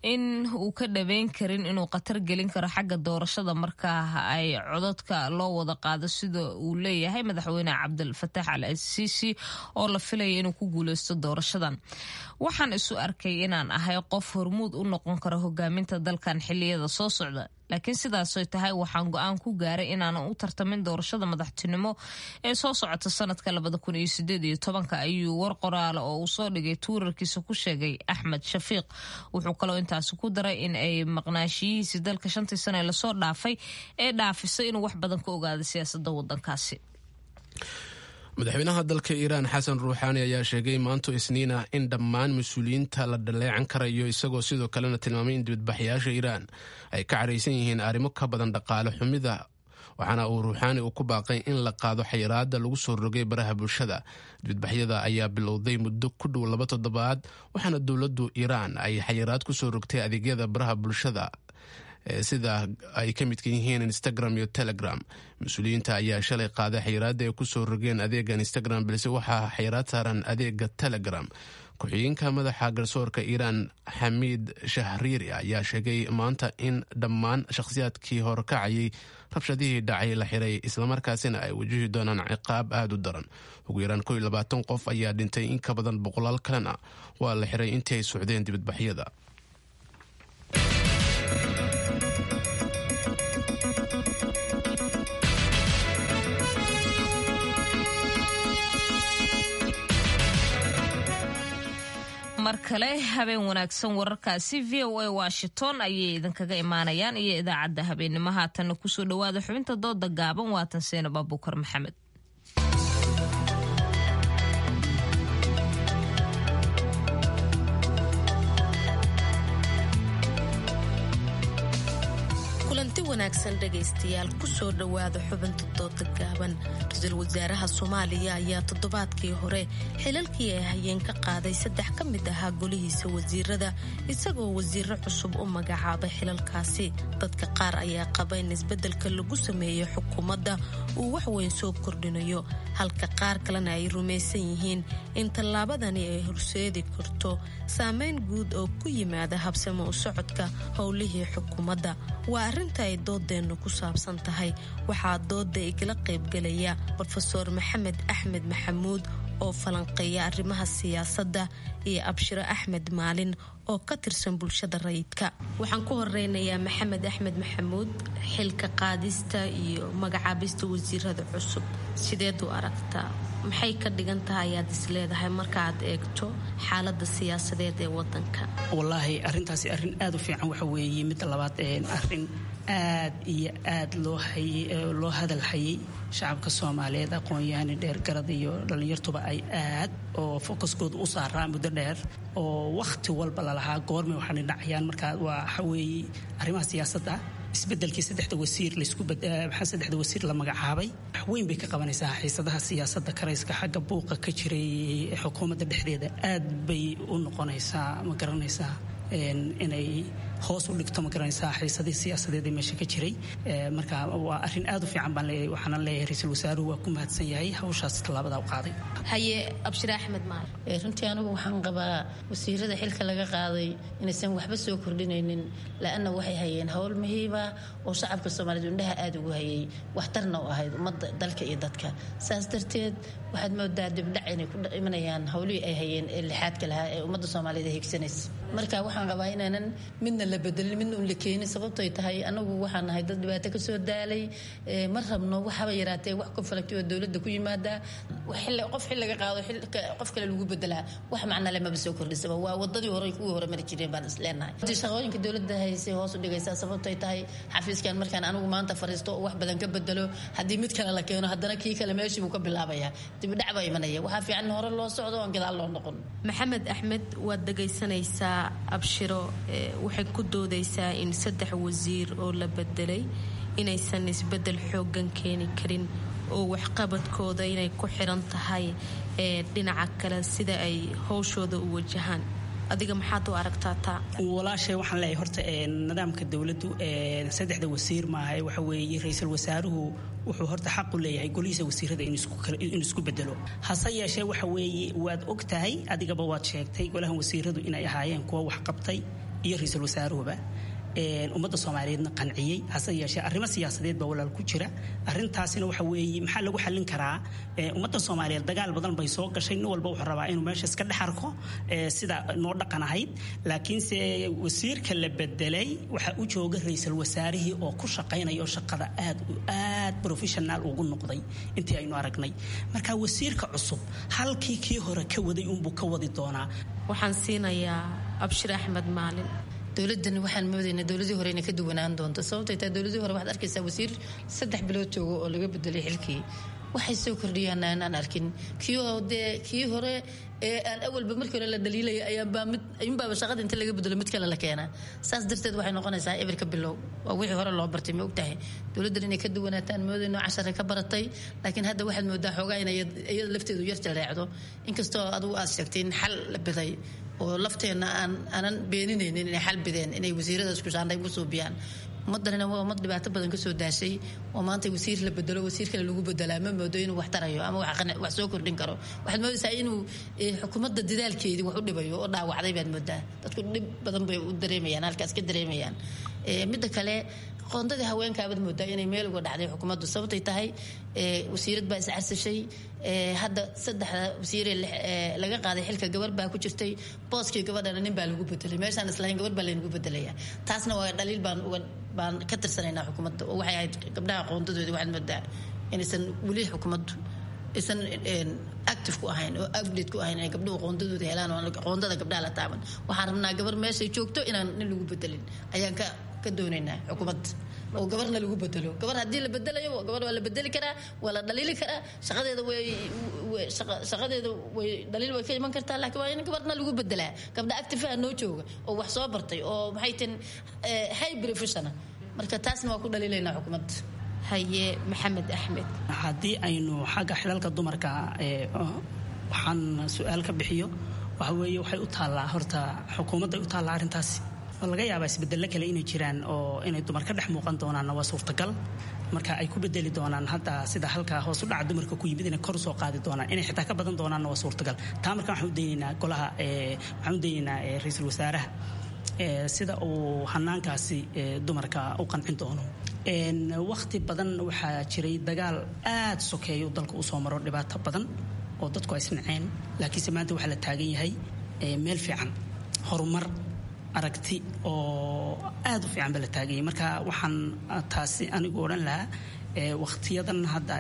in uu ka dhabeyn karin inuu khatar gelin karo xagga doorashada markaa ay codadka loo wada qaado sida uu leeyahay madaxweyne cabdilfataax al asiisi oo la filaya inuu ku guuleysto doorashadan waxaan isu arkay inaan ahay qof hormuud u noqon kara hogaaminta dalkan xiliyada soo socda laakiin sidaasoy tahay waxaan go-aan ku gaaray inaanan u tartamin doorashada madaxtinimo ee soo socota sanadka labada kun iyo sideed iyo tobanka ayuu war qoraale oo uu soo dhigay tuurarkiisa ku sheegay axmed shafiiq wuxuu kaloo intaasi ku daray in ay maqnaashiyihiisii dalka shantii sane lasoo dhaafay ee dhaafisay inuu wax badan ka ogaada siyaasada wadankaasi madaxweynaha dalka iiraan xasan ruuxaani ayaa sheegay maanto isniina in dhammaan mas-uuliyiinta la dhaleecan karayo isagoo sidoo kalena tilmaamay in dibadbaxyaasha iiraan ay ka caraysan yihiin arrimo ka badan dhaqaale xumida waxaana uu ruuxaani uu ku baaqay in la qaado xayiraada lagu soo rogay baraha bulshada dibadbaxyada ayaa bilowday muddo ku dhow laba toddobaad waxaana dowladdu iiraan ay xayiraad kusoo rogtay adeegyada baraha bulshada sida ay ka midka yihiin instagram iyo telegram mas-uuliyiinta ayaa shalay qaaday xayiraada ay kusoo rogeen adeega instagram balse waxaa xayiraad saaran adeega telegram ku-xigeenka madaxa garsoorka iiraan xamiid shahriiri ayaa sheegay maanta in dhammaan shakhsiyaadkii horkacayay rabshadihii dhacay la xiray islamarkaasina ay wajihi doonaan ciqaab aada u daran ugu yaraan ko iyo labaatan qof ayaa dhintay in ka badan boqolaal kalena waa la xiray intii ay socdeen dibadbaxyada mar kale habeen wanaagsan wararkaasi v o a washington ayay idinkaga imaanayaan iyo idaacadda habeennimo haatanna kusoo dhawaada xubinta dooda gaaban waatan seenab abuukar maxamed kulanti wanaagsan dhegaystayaal kusoo dhowaada xubinta dooda gaaban ra-iisul wasaaraha soomaaliya ayaa toddobaadkii hore xilalkii ay hayeen ka qaaday saddex ka mid ahaa golihiisa wasiirada isagoo wasiiro cusub u magacaabay xilalkaasi dadka qaar ayaa qaba in isbeddelka lagu sameeyo xukuumadda uu waxweyn soo kordhinayo halka qaar kalena ay rumaysan yihiin in tallaabadani ay horseedi karto saameyn guud oo ku yimaada habsamo u socodka howlihii xukuumadda waa arrinta ay doodeennu ku saabsan tahay waxaa dooda igala qaybgelaya rofeor maxamed axmed maxamuud oo falanqeeya arrimaha siyaasadda iyo abshiro axmed maalin oo ka tirsan bulshada rayidka waxaan ku horeynayaa maxamed axmed maxamuud xilka qaadista iyo magacaabista wasiirada cusub sideed u aragtaa maxay ka dhigan tahay ayaad isleedahay markaaad eegto xaalada siyaasadeed ee wadanka wallaahi arintaasi arrin aad u fiican waxa weeye midda labaad arin aad iyo aad loo hadal hayay shacabka soomaaliyeed aqoon-yahani dheergarad iyo dhallinyartuba ay aad oo fokaskooda u saaraa muddo dheer oo wakhti walba lalahaa goormay waxaana dhacayaan markaa waa waxaweeye arrimaha siyaasadda isbedelkii saddexda wasiir layskumaxaa saddexda wasiir la magacaabay wax weyn bay ka qabanaysaa xiisadaha siyaasadda karayska xagga buuqa ka jiray xukuumadda dhexdeeda aad bay u noqonaysaa ma garanaysaa inay hoos u dhigto ma garanaysaa xiisadii siyaasadeed ee meesha ka jiray marka waa arrin aad u fiican baan leeyahay waxaana leeyahay ra-iisul wasaaruhu waa ku mahadsan yahay hawshaas tallaabada u qaaday haye abshir axmed maal runtii anigu waxaan qabaa wasiirada xilka laga qaaday inaysan waxba soo kordhinaynin la-anna waxay hayeen howl muhiiba oo shacabka soomaaliyeed indhaha aada ugu hayay waxtarna u ahayd ummadda dalka iyo dadka saas darteed waxaad moodaa dibdhac inay ku imanayaan howlihii ay hayeen ee lixaadka lahaa ee ummadda soomaaliyeed ay higsanaysa marka waxaan qabaa inaanan midna la bedelin midna un la keenin sababtoy tahay anagu waxaan nahay dad dhibaato ka soo daalay ma rabno waxaba yaraatee wax konfalakti oo dowladda ku yimaada qof xil laga qaado qof kale lagu bedelaa wax macna le maba soo kordhisaba waa wadadii hore kuwii hore mari jireen baan isleenahay shaqooyinka dowladda haysay hoos u dhigaysaa sababtoy tahay xafiiskan markaan anigu maanta fariisto oo wax badan ka bedelo haddii mid kale la keeno haddana kii kale meeshii buu ka bilaabaya dibdhac baa imanaya waxaa fiican hore loo socdo oon gadaal loo noqon maxamed axmed waad dhegaysanaysaa abshiro waxay ku doodaysaa in saddex wasiir oo la bedelay inaysan isbedel xoogan keeni karin oo waxqabadkooda inay ku xiran tahay dhinaca kale sida ay howshooda u wajahaan adiga maxaad u aragtaa taa walaashay waxaan leeyahay horta nidaamka dowladdu saddexda wasiir maaha waxa weeye ra-iisul wasaaruhu wuxuu horta xaq u leeyahay golihiisa wasiirada inuu isku bedelo hase yeeshee waxa weeye waad og tahay adigaba waad sheegtay golahan wasiiradu inay ahaayeen kuwa wax qabtay iyo ra-iisul wasaaruhuba ummadda soomaaliyeedna qanciyey hase yeeshee arrimo siyaasadeed baa walaal ku jira arrintaasina waxa weeye maxaa lagu xallin karaa ummadda soomaaliyeed dagaal badan bay soo gashay nin walba wuxuu rabaa inuu meesha iska dhex arko sida noo dhaqan ahayd laakiinse wasiirka la bedelay waxaa u jooga ra-iisul wasaarihii oo ku shaqaynayo shaqada aad aad professional ugu noqday intii aynu aragnay marka wasiirka cusub halkii kii hore ka waday unbuu ka wadi doonaa waxaan siinayaa abshir axmed maalin dowladani waxaan moodaynaa dowladii hore inay ka duwanaan doonto sababtay taa dowladii hore waxaad arkaysaa wasiir saddex bilood joogo oo laga bedelay xilkii waxay soo kordhiyaan aan arkin kii dee kii hore ee aan awalba markii hore la dhaliilaya ayaanbaa mid ayuunbaaba shaqada inta laga bedelo mid kale la keenaa saas darteed waxay noqonaysaa eberka bilow waa wixii hore loo bartay ma ogtahay dowladdan inay ka duwanaataan moodayno cashare ka baratay laakiin hadda waxaad moodaa xoogaa inay iyada lafteedu yar jaleecdo inkastoo adigu aad sheegtay in xal la biday oo lafteenna aan aanan beeninaynin inay xal bideen inay wasiiradaas kushaandhay ugu suubiyaan ummaddanina waa ummad dhibaato badan kasoo daashay oo maanta wasiir la bedelo wasiir kale lagu bedelaa ma moodo inuu wax tarayo ama wax soo kordhin karo waxaad moodaysaa inuu xukuumadda dadaalkeedii wax u dhibayo oo dhaawacday baad moodaa dadku dhib badan bay u dareemayaan halkaas ka dareemayaan midda kale qoondadii haweenkaabaad moodaa inay meel uga dhacday xukuumaddu sababtay tahay wasiirad baa iscarsashay hadda saddexda wasiiree laga qaaday xilka gabar baa ku jirtay booskii gabadhana nin baa lagu bedelay meeshaan islahayn gabar baa laynagu bedelaya taasna waa dhaliil baan uga baan ka tirsanaynaa xukuumadda oo waxay ahayd gabdhaha qoondadoodii waxaad moodaa inaysan weli xukuumaddu aysan active ku ahayn oo update ku ahayn inay gabdhuhu qoondadooda helaan oo qoondada gabdhaha la taaban waxaan rabnaa gabar meeshay joogto inaan nin lagu bedelin ayaan ka ka doonaynaa xukuumadda oo gabarna lagu bedelo gabar haddii la bedelayo gabar waa la bedeli karaa waa la dhaliili karaa shaqadeeda way shaqadeeda way dhaliil way ka iman kartaa laakiin waa in gabarna lagu bedelaa gabdha activeha noo jooga oo wax soo bartay oo maxay tin high professional marka taasna waa ku dhaliilaynaa xukuumadda haye maxamed axmed haddii aynu xagga xilalka dumarka waxaan su-aal ka bixiyo waxa weeye waxay u taallaa horta xukuumadday u taallaa arrintaasi oo laga yaabaa isbedelo kale inay jiraan oo inay dumar ka dhex muuqan doonaanna waa suurtagal marka ay ku bedeli doonaan hadda sida halkaa hoos u dhaca dumarka ku yimid inay kor usoo qaadi doonaan inay xitaa ka badan doonaanna waa suurtagal taa marka waxaan u daynaynaa golaha waxaan u daynaynaa ra-iisul wasaaraha sida uu hanaankaasi dumarka u qancin doono wakhti badan waxaa jiray dagaal aad sokeeyo dalka usoo maro dhibaato badan oo dadku ay isnaceen laakiinse maanta waxaa la taagan yahay meel fiican horumar aragti oo aad u fiican ba la taaganyay marka waxaan taasi anigu odhan lahaa wakhtiyadan hadda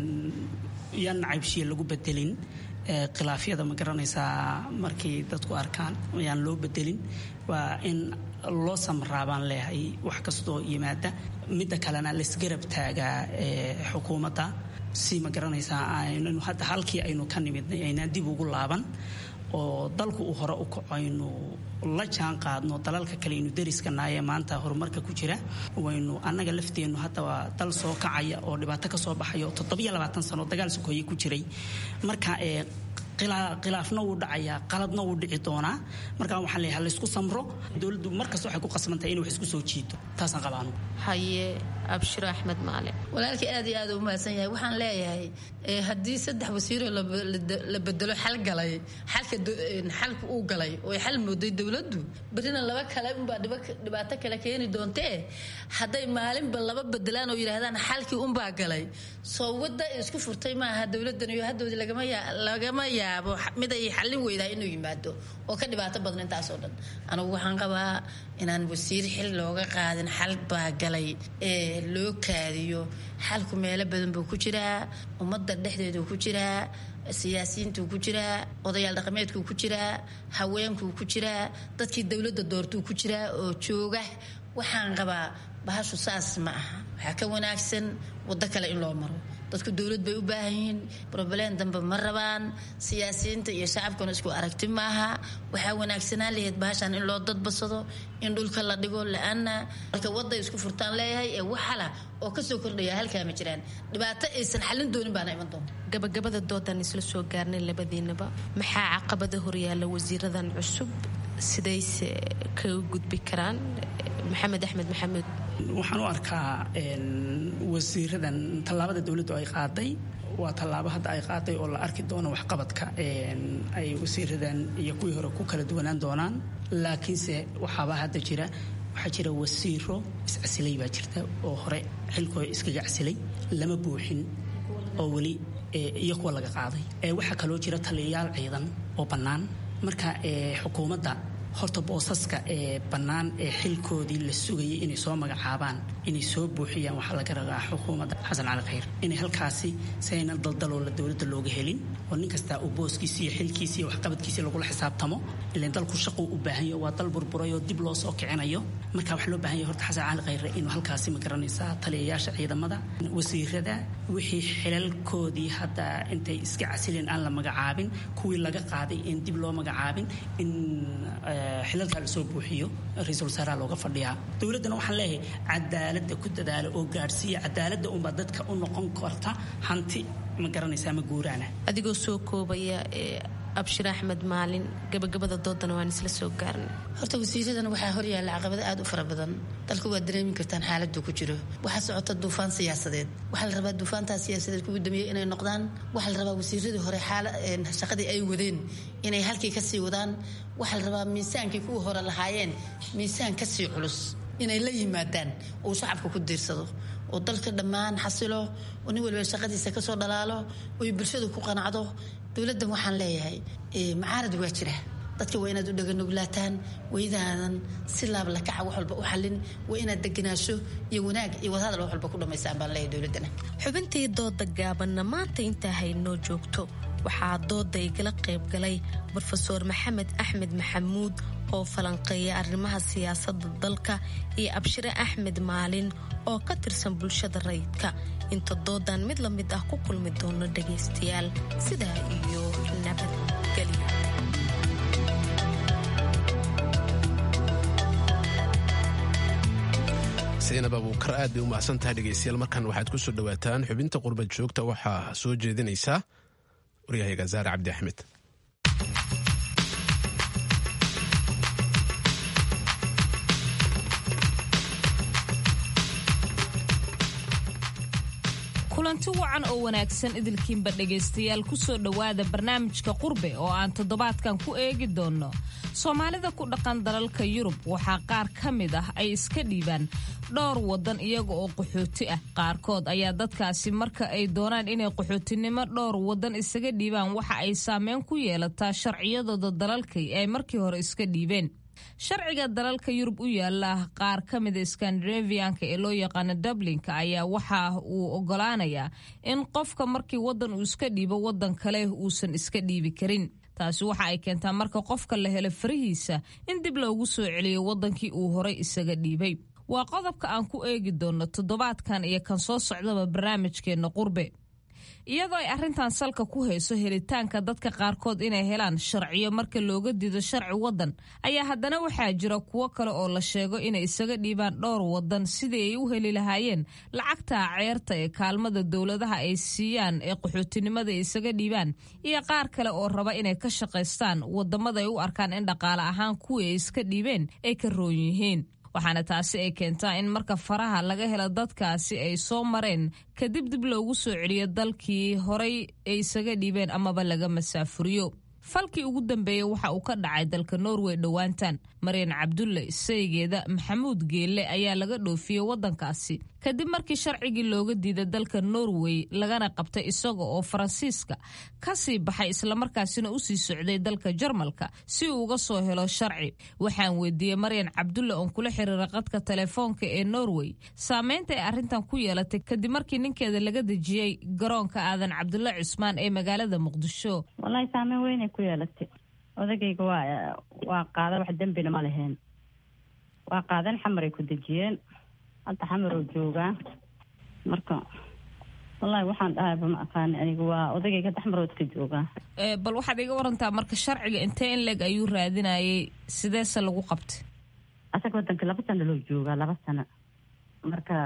yaan caybshiya lagu bedelin khilaafyada ma garanaysaa markay dadku arkaan yaan loo bedelin waa in loo samraa baan leeyahay wax kastoo yimaada midda kalena laisgarab taagaa xukuumadda si ma garanaysaa aynu hadda halkii aynu ka nimidnay aynaan dib ugu laaban oo dalku uu hore u kaco aynu la jaan qaadno dalalka kale aynu dariskanaayee maanta horumarka ku jira waynu annaga lafteennu hadda waa dal soo kacaya oo dhibaato ka soo baxaya oo toddobiyo labaatan sano dagaal sokoeye ku jiray marka ee khilaafna wuu dhacayaa qaladna wuu dhici doonaa marka waxaan leeyahay laysku samro dowladdu markasta waxay ku qasbantahay inay wax isku soo jiito taasaan qabaano haye abshiro axmed maale walaalkii aad iyo aad u mahadsan yahay waxaan leeyahay haddii saddex wasiiroo la bedelo xal galay xalka xalka uu galay oo xal mooday dowladdu berrina laba kale unbaa dhibaato kale keeni doontee hadday maalinba laba bedelaan oo yidhaahdaan xalkii unbaa galay soo wadda isku furtay maaha dowladdan iyo haddoodii lagama yaabo mid ay xallin weydaa inuu yimaado oo ka dhibaato badan intaasoo dhan anugu waxaan qabaa inaan wasiir xil looga qaadin xal baa galay ee loo kaadiyo xalku meelo badan buu ku jiraa ummadda dhexdeeduu ku jiraa siyaasiyiintuu ku jiraa odayaal dhaqameedkuu ku jiraa haweenkuu ku jiraa dadkii dowladda doortuu ku jiraa oo jooga waxaan qabaa bahashu saas ma aha waxaa ka wanaagsan waddo kale in loo maro dadku dowlad bay u baahan yihiin broblem dambe ma rabaan siyaasiyiinta iyo shacabkuna isku aragti maaha waxaa wanaagsanaan lahayd bahashan in loo dadbasado in dhulka la dhigo la-aana marka wadday isku furtaan leeyahay ee waxala oo kasoo kordhaya halkaa ma jiraan dhibaato aysan xallin doonin baana iman doonta gabagabada doodan isla soo gaarnay labadiinaba maxaa caqabada horyaala wasiiradan cusub sidayse kaga gudbi karaan maxamed axmed maxamuud waxaan u arkaa wasiiradan tallaabada dowladdu ay qaaday waa tallaabo hadda ay qaaday oo la arki doono waxqabadka ay wasiiradan iyo kuwii hore ku kala duwanaan doonaan laakiinse waxaaba hadda jira waxaa jira wasiiro iscasilay baa jirta oo hore xilkooda iskaga casilay lama buuxin oo weli iyo kuwa laga qaaday waxaa kaloo jira taliyayaal ciidan oo bannaan marka xukuumadda horta boosaska ee bannaan ee xilkoodii la sugayay inay soo magacaabaan inay soo buuxiyaan waxaa laga rabaa xukuumadda xasan cali khayr inay halkaasi si ayna daldaloola dowladda looga helin oo nin kastaa uu booskiisi iyo xilkiisi iyo waxqabadkiisi lagula xisaabtamo ilan dalku shaquu u baahan yaho waa dal burburay oo dib loo soo kicinayo marka waxaa loo baahan yahay horta xasan cali khayre inuu halkaasi ma garanaysaa taliyayaasha ciidamada wasiirada wixii xilalkoodii hadda intay iska casileen aan la magacaabin kuwii laga qaaday in dib loo magacaabin in xilalkaa lasoo buuxiyo ra-iisul wasaaraha looga fadhiyaa dowladdana waxaan leeyahay cadaaladda ku dadaala oo gaadhsiiya cadaaladda unbaa dadka u noqon karta hanti ma garanaysaa ma guuraana adigoo soo koobaya abshir axmed maalin gabagabada doodana waan isla soo gaarnay horta wasiiradan waxaa horyaalla caqabado aad u fara badan dalka waad dareemi kartaan xaaladuu ku jiro waxaa socota duufaan siyaasadeed waxaa la rabaa duufaantaa siyaasadeed kugu dambeeyey inay noqdaan waxaa la rabaa wasiiradii hore shaqadii ay wadeen inay halkii kasii wadaan waxaa la rabaa miisaankii kuwa hore lahaayeen miisaan kasii culus inay la yimaadaan uu shacabka ku diirsado oo dalka dhammaan xasilo oo nin waliba shaqadiisa kasoo dhalaalo oy bulshadu ku qanacdo dowladdan waxaan leeyahay macaarad waa jira dadka waa inaad u dhaganoglaataan waydaadan si laabla kaca wax walba u xallin waa inaad deganaasho iyo wanaag iyo wadahadal wax walba ku dhammaystaan baan leeyahay dowladdana xubintii dooda gaabanna maanta intaa haynoo joogto waxaa dooda igala qaybgalay brofeor maxamed axmed maxamuud oo falanqeeya arrimaha siyaasadda dalka iyo abshire axmed maalin oo ka tirsan bulshada rayidka inta doodan mid la mid ah ku kulmi doono dhagaystayaal sidaa iyo nabadgelyo saynab abuukar aad bay u mahadsan tahay dhegaystayaal markan waxaad ku soo dhowaataan xubinta qurbad joogta waxaa soo jeedinaysaa waryahayga zaare cabdi axmed kulanti wacan oo wanaagsan idilkiinba dhegaystayaal ku soo dhowaada barnaamijka qurbe oo aan toddobaadkan ku eegi doonno soomaalida ku dhaqan dalalka yurub waxaa qaar ka mid ah ay iska dhiibaan dhowr waddan iyaga oo qaxooti ah qaarkood ayaa dadkaasi marka ay doonaan inay qaxootinimo dhowr waddan isaga dhiibaan waxa ay saameyn ku yeelataa sharciyadooda dalalkay ay markii hore iska dhiibeen sharciga dalalka yurub u yaala qaar ka mida skandinavianka ee loo yaqaano dublinka ayaa waxa uu ogolaanayaa in qofka markii waddan uu iska dhiibo waddan kale uusan iska dhiibi karin taasi waxa ay keentaa marka qofka la helo farihiisa in dib loogu soo celiyo waddankii uu horay isaga dhiibay waa qodobka aan ku eegi doonno toddobaadkan iyo kan soo socdaba barnaamijkeenna qurbe iyadoo ay arrintan salka ku hayso helitaanka dadka qaarkood inay helaan sharciyo marka looga diido sharci waddan ayaa haddana waxaa jira kuwo kale oo la sheego inay isaga dhiibaan dhowr waddan sidii ay u heli lahaayeen lacagta ceerta ee kaalmada dowladaha ay siiyaan ee qaxootinimada ay isaga dhiibaan iyo qaar kale oo raba inay ka shaqaystaan waddamada ay u arkaan in dhaqaale ahaan kuwii ay iska dhiibeen ay ka roon yihiin waxaana taasi ay keentaa in marka faraha laga helo dadkaasi ay soo mareen kadib dib loogu soo celiyo dalkii horay ay isaga dhiibeen amaba laga masaafuriyo falkii ugu dambeeyey waxa uu ka dhacay dalka norway dhowaantan maryan cabdulle saygeeda maxamuud geelle ayaa laga dhoofiyey waddankaasi kadib markii sharcigii looga diiday dalka norway lagana qabtay isaga oo faransiiska ka sii baxay islamarkaasina usii socday dalka jarmalka si uu uga soo helo sharci waxaan weydiiyey maryan cabdulle oon kula xiriira qadka telefoonka ee norway saameynta ay arrintan ku yeelatay kadib markii ninkeeda laga dejiyey garoonka aadan cabdulle cusmaan ee magaalada muqdisho wallaahi saameyn weynay ku yeelatay odagayga waa waa qaada wax dembina ma leheen waa qaadan xamaray ku dejiyeen hadda xamaroo joogaa marka wallaahi waxaan dhahayba ma aqaani aniga waa odagayga hadda xamarood ka joogaa bal waxaad iga warantaa marka sharciga intee in leeg ayuu raadinayay sideese lagu qabtay asaga wadanka laba sano loo joogaa laba sano marka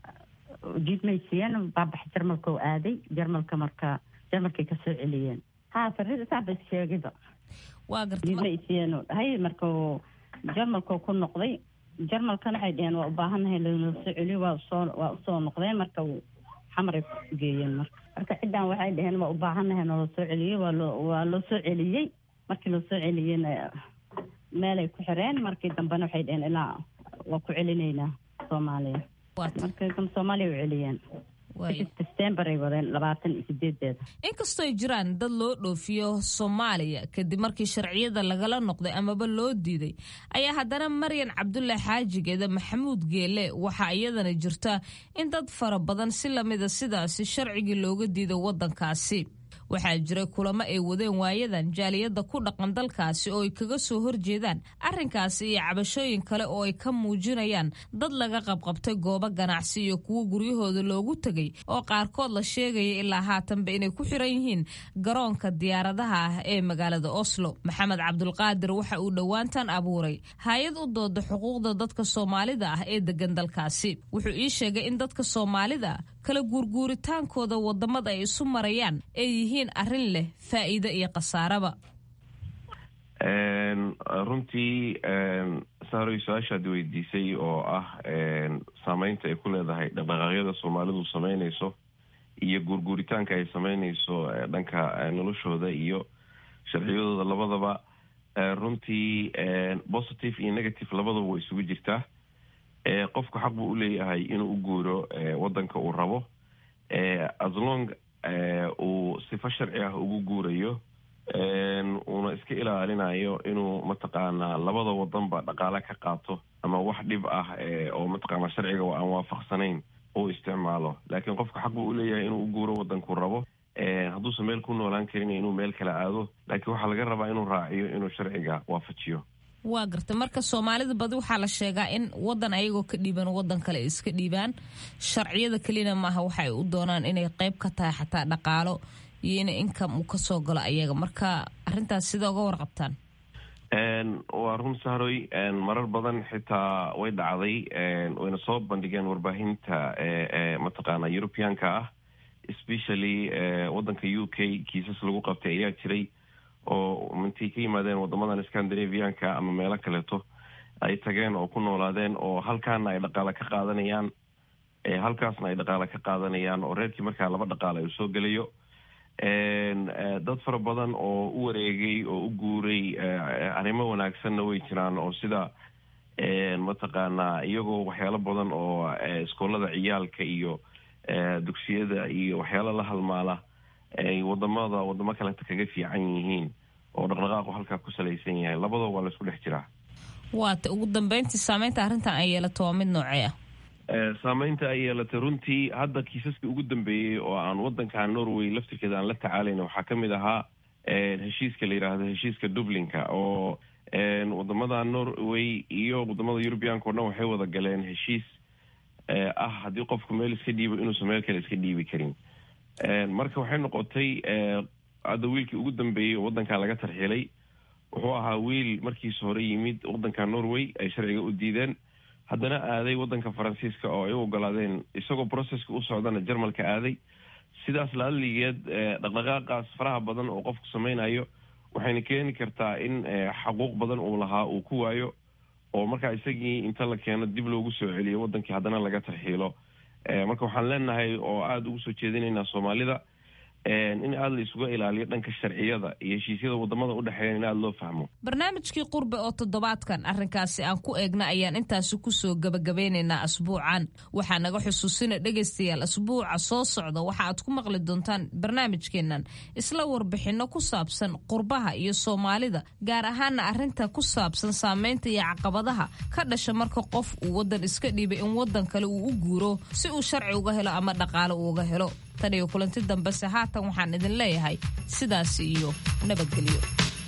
jiidmay siiyeen baabax jarmalka oo aaday jarmalka marka jarmalkay kasoo celiyeen ha farida saaba sheegayba waa garta jiidma ay siiyeen oo dhahay marka jarmalkoo ku noqday jarmalkana waxay dheheen waa u baahannahay lanoo soo celiyo waa usoo waa usoo noqdeen marka xamaray geeyeen marka marka ciddan waxay dheheen waa u baahannahay naloo soo celiyo waa loo waa loo soo celiyey markii loo soo celiyeyna meelay ku xireen markii dambena waxay dheheen ilaa waa ku celinaynaa soomaaliya markii dambe soomaaliya u celiyeen december ay wadeen labaatan iyo sideedeeda inkastooy jiraan dad loo dhoofiyo soomaaliya kadib markii sharciyada lagala noqday amaba loo diiday ayaa haddana maryan cabdulle xaajigeeda maxamuud geele waxaa iyadana jirta in dad fara badan si lamida sidaasi sharcigii looga diiday waddankaasi waxaa jiray kulamo ay wadeen waayadan jaaliyadda ku dhaqan dalkaasi oo ay kaga soo horjeedaan arrinkaasi iyo cabashooyin kale oo ay ka muujinayaan dad laga qabqabtay goobo ganacsi iyo kuwo guryahooda loogu tegay oo qaarkood la sheegaya ilaa haatanba inay ku xiran yihiin garoonka diyaaradaha ah ee magaalada oslo maxamed cabdulqaadir waxa uu dhowaantan abuuray hay-ad u dooda xuquuqda dadka soomaalida ah ee degan dalkaasi wuxuu ii sheegay in dadka soomaalida kala guurguuritaankooda wadamada ay isu marayaan ay yihiin arrin leh faa'iido iyo khasaaraba runtii saaroy su-aashaad weydiisay oo ah saameynta ay ku leedahay dhaqdhaqaaqyada soomaalidu sameyneyso iyo guurguuritaanka ay sameyneyso dhanka noloshooda iyo sharciyadooda labadaba runtii positive iyo negative labadaba way isugu jirtaa qofku xaq buu uleeyahay inuu u guuro wadanka uu rabo aslong uu sifo sharci ah ugu guurayo uuna iska ilaalinayo inuu mataqaanaa labada wadanba dhaqaale ka qaato ama wax dhib ah oo mataqaana sharciga aan waafaqsanayn uu isticmaalo laakiin qofku xaq buu uleeyahay inuu u guuro wadankuu rabo hadduusan meel ku noolaan karin inuu meel kala aado laakiin waxaa laga rabaa inuu raaciyo inuu sharciga waafajiyo waa garta marka soomaalida badi waxaa la sheegaa in wadan ayagoo ka dhiiban wadan kale ay iska dhiibaan sharciyada kelina maaha waxa ay u doonaan inay qeyb ka tahay xataa dhaqaalo iyo in income uu kasoo galo ayaga marka arintaas sida uga warqabtaan waa run sahroy marar badan xitaa way dhacday wayna soo bandhigeen warbaahinta mataqaana europeanka ah especially wadanka u k kiisas lagu qabtay ayaa jiray oo intay ka yimaadeen wadamadan scandinavianka ama meelo kaleeto ay tageen oo ku noolaadeen oo halkaana ay dhaqaale ka qaadanayaan halkaasna ay dhaqaale ka qaadanayaan oo reerkii markaa laba dhaqaale uu soo gelayo dad fara badan oo u wareegay oo u guuray arrimo wanaagsanna way jiraan oo sida mataqaanaa iyagoo waxyaalo badan oo iskoolada ciyaalka iyo dugsiyada iyo waxyaalo la halmaala ay wadamada wadamo kaleta kaga fiican yihiin oo dhaqdhaqaaqu halkaa ku salaysan yahay labadoo waa laisku dhex jiraa waata ugu dambeyntii saameynta arrintan ay yeelato waa mid noocee ah saameynta ay yeelatay runtii hadda kiisaskii ugu dambeeyey oo aan wadanka norway laftirkeeda aan la tacaalayna waxaa kamid ahaa heshiiska la yidhaahdo heshiiska dublinka oo wadamada norway iyo wadamada eurubianka o dhan waxay wada galeen heshiis ah haddii qofku meel iska dhiibo inuusan meel kale iska dhiibi karin marka waxay noqotay hadda wiilkii ugu dambeeyey oo wadanka laga tarxilay wuxuu ahaa wiil markiisa hore yimid wadanka norway ay sharciga u diideen haddana aaday wadanka faransiiska oo ay u ogolaadeen isagoo processka u socdana jarmalka aaday sidaas laaligeed dhaqdhaqaaqaas faraha badan oo qofku sameynayo waxayna keeni kartaa in xaquuq badan uu lahaa uu ku waayo oo markaa isagii inta la keeno dib loogu soo celiyo wadankii haddana laga tarxiilo marka waxaan leenahay oo aada ugu soo jeedinaynaa soomaalida in aada la isuga ilaaliyo dhanka sharciyada iyo heshiisyada wadamada udhexeeya in aada loo fahmo barnaamijkii qurbe oo toddobaadkan arrinkaasi aan ku eegna ayaan intaasi kusoo gabagabeynaynaa asbuucan waxaa naga xusuusina dhegaystayaal asbuuca soo socda waxa aad ku maqli doontaan barnaamijkeennan isla warbixinno ku saabsan qurbaha iyo soomaalida gaar ahaana arrinta ku saabsan saameynta iyo caqabadaha ka dhasha marka qof uu wadan iska dhiibay in wadan kale uu u guuro si uu sharci uga helo ama dhaqaale uuga helo tan iyo kulanti dambese haatan waxaan idin leeyahay sidaas iyo nabadgelyo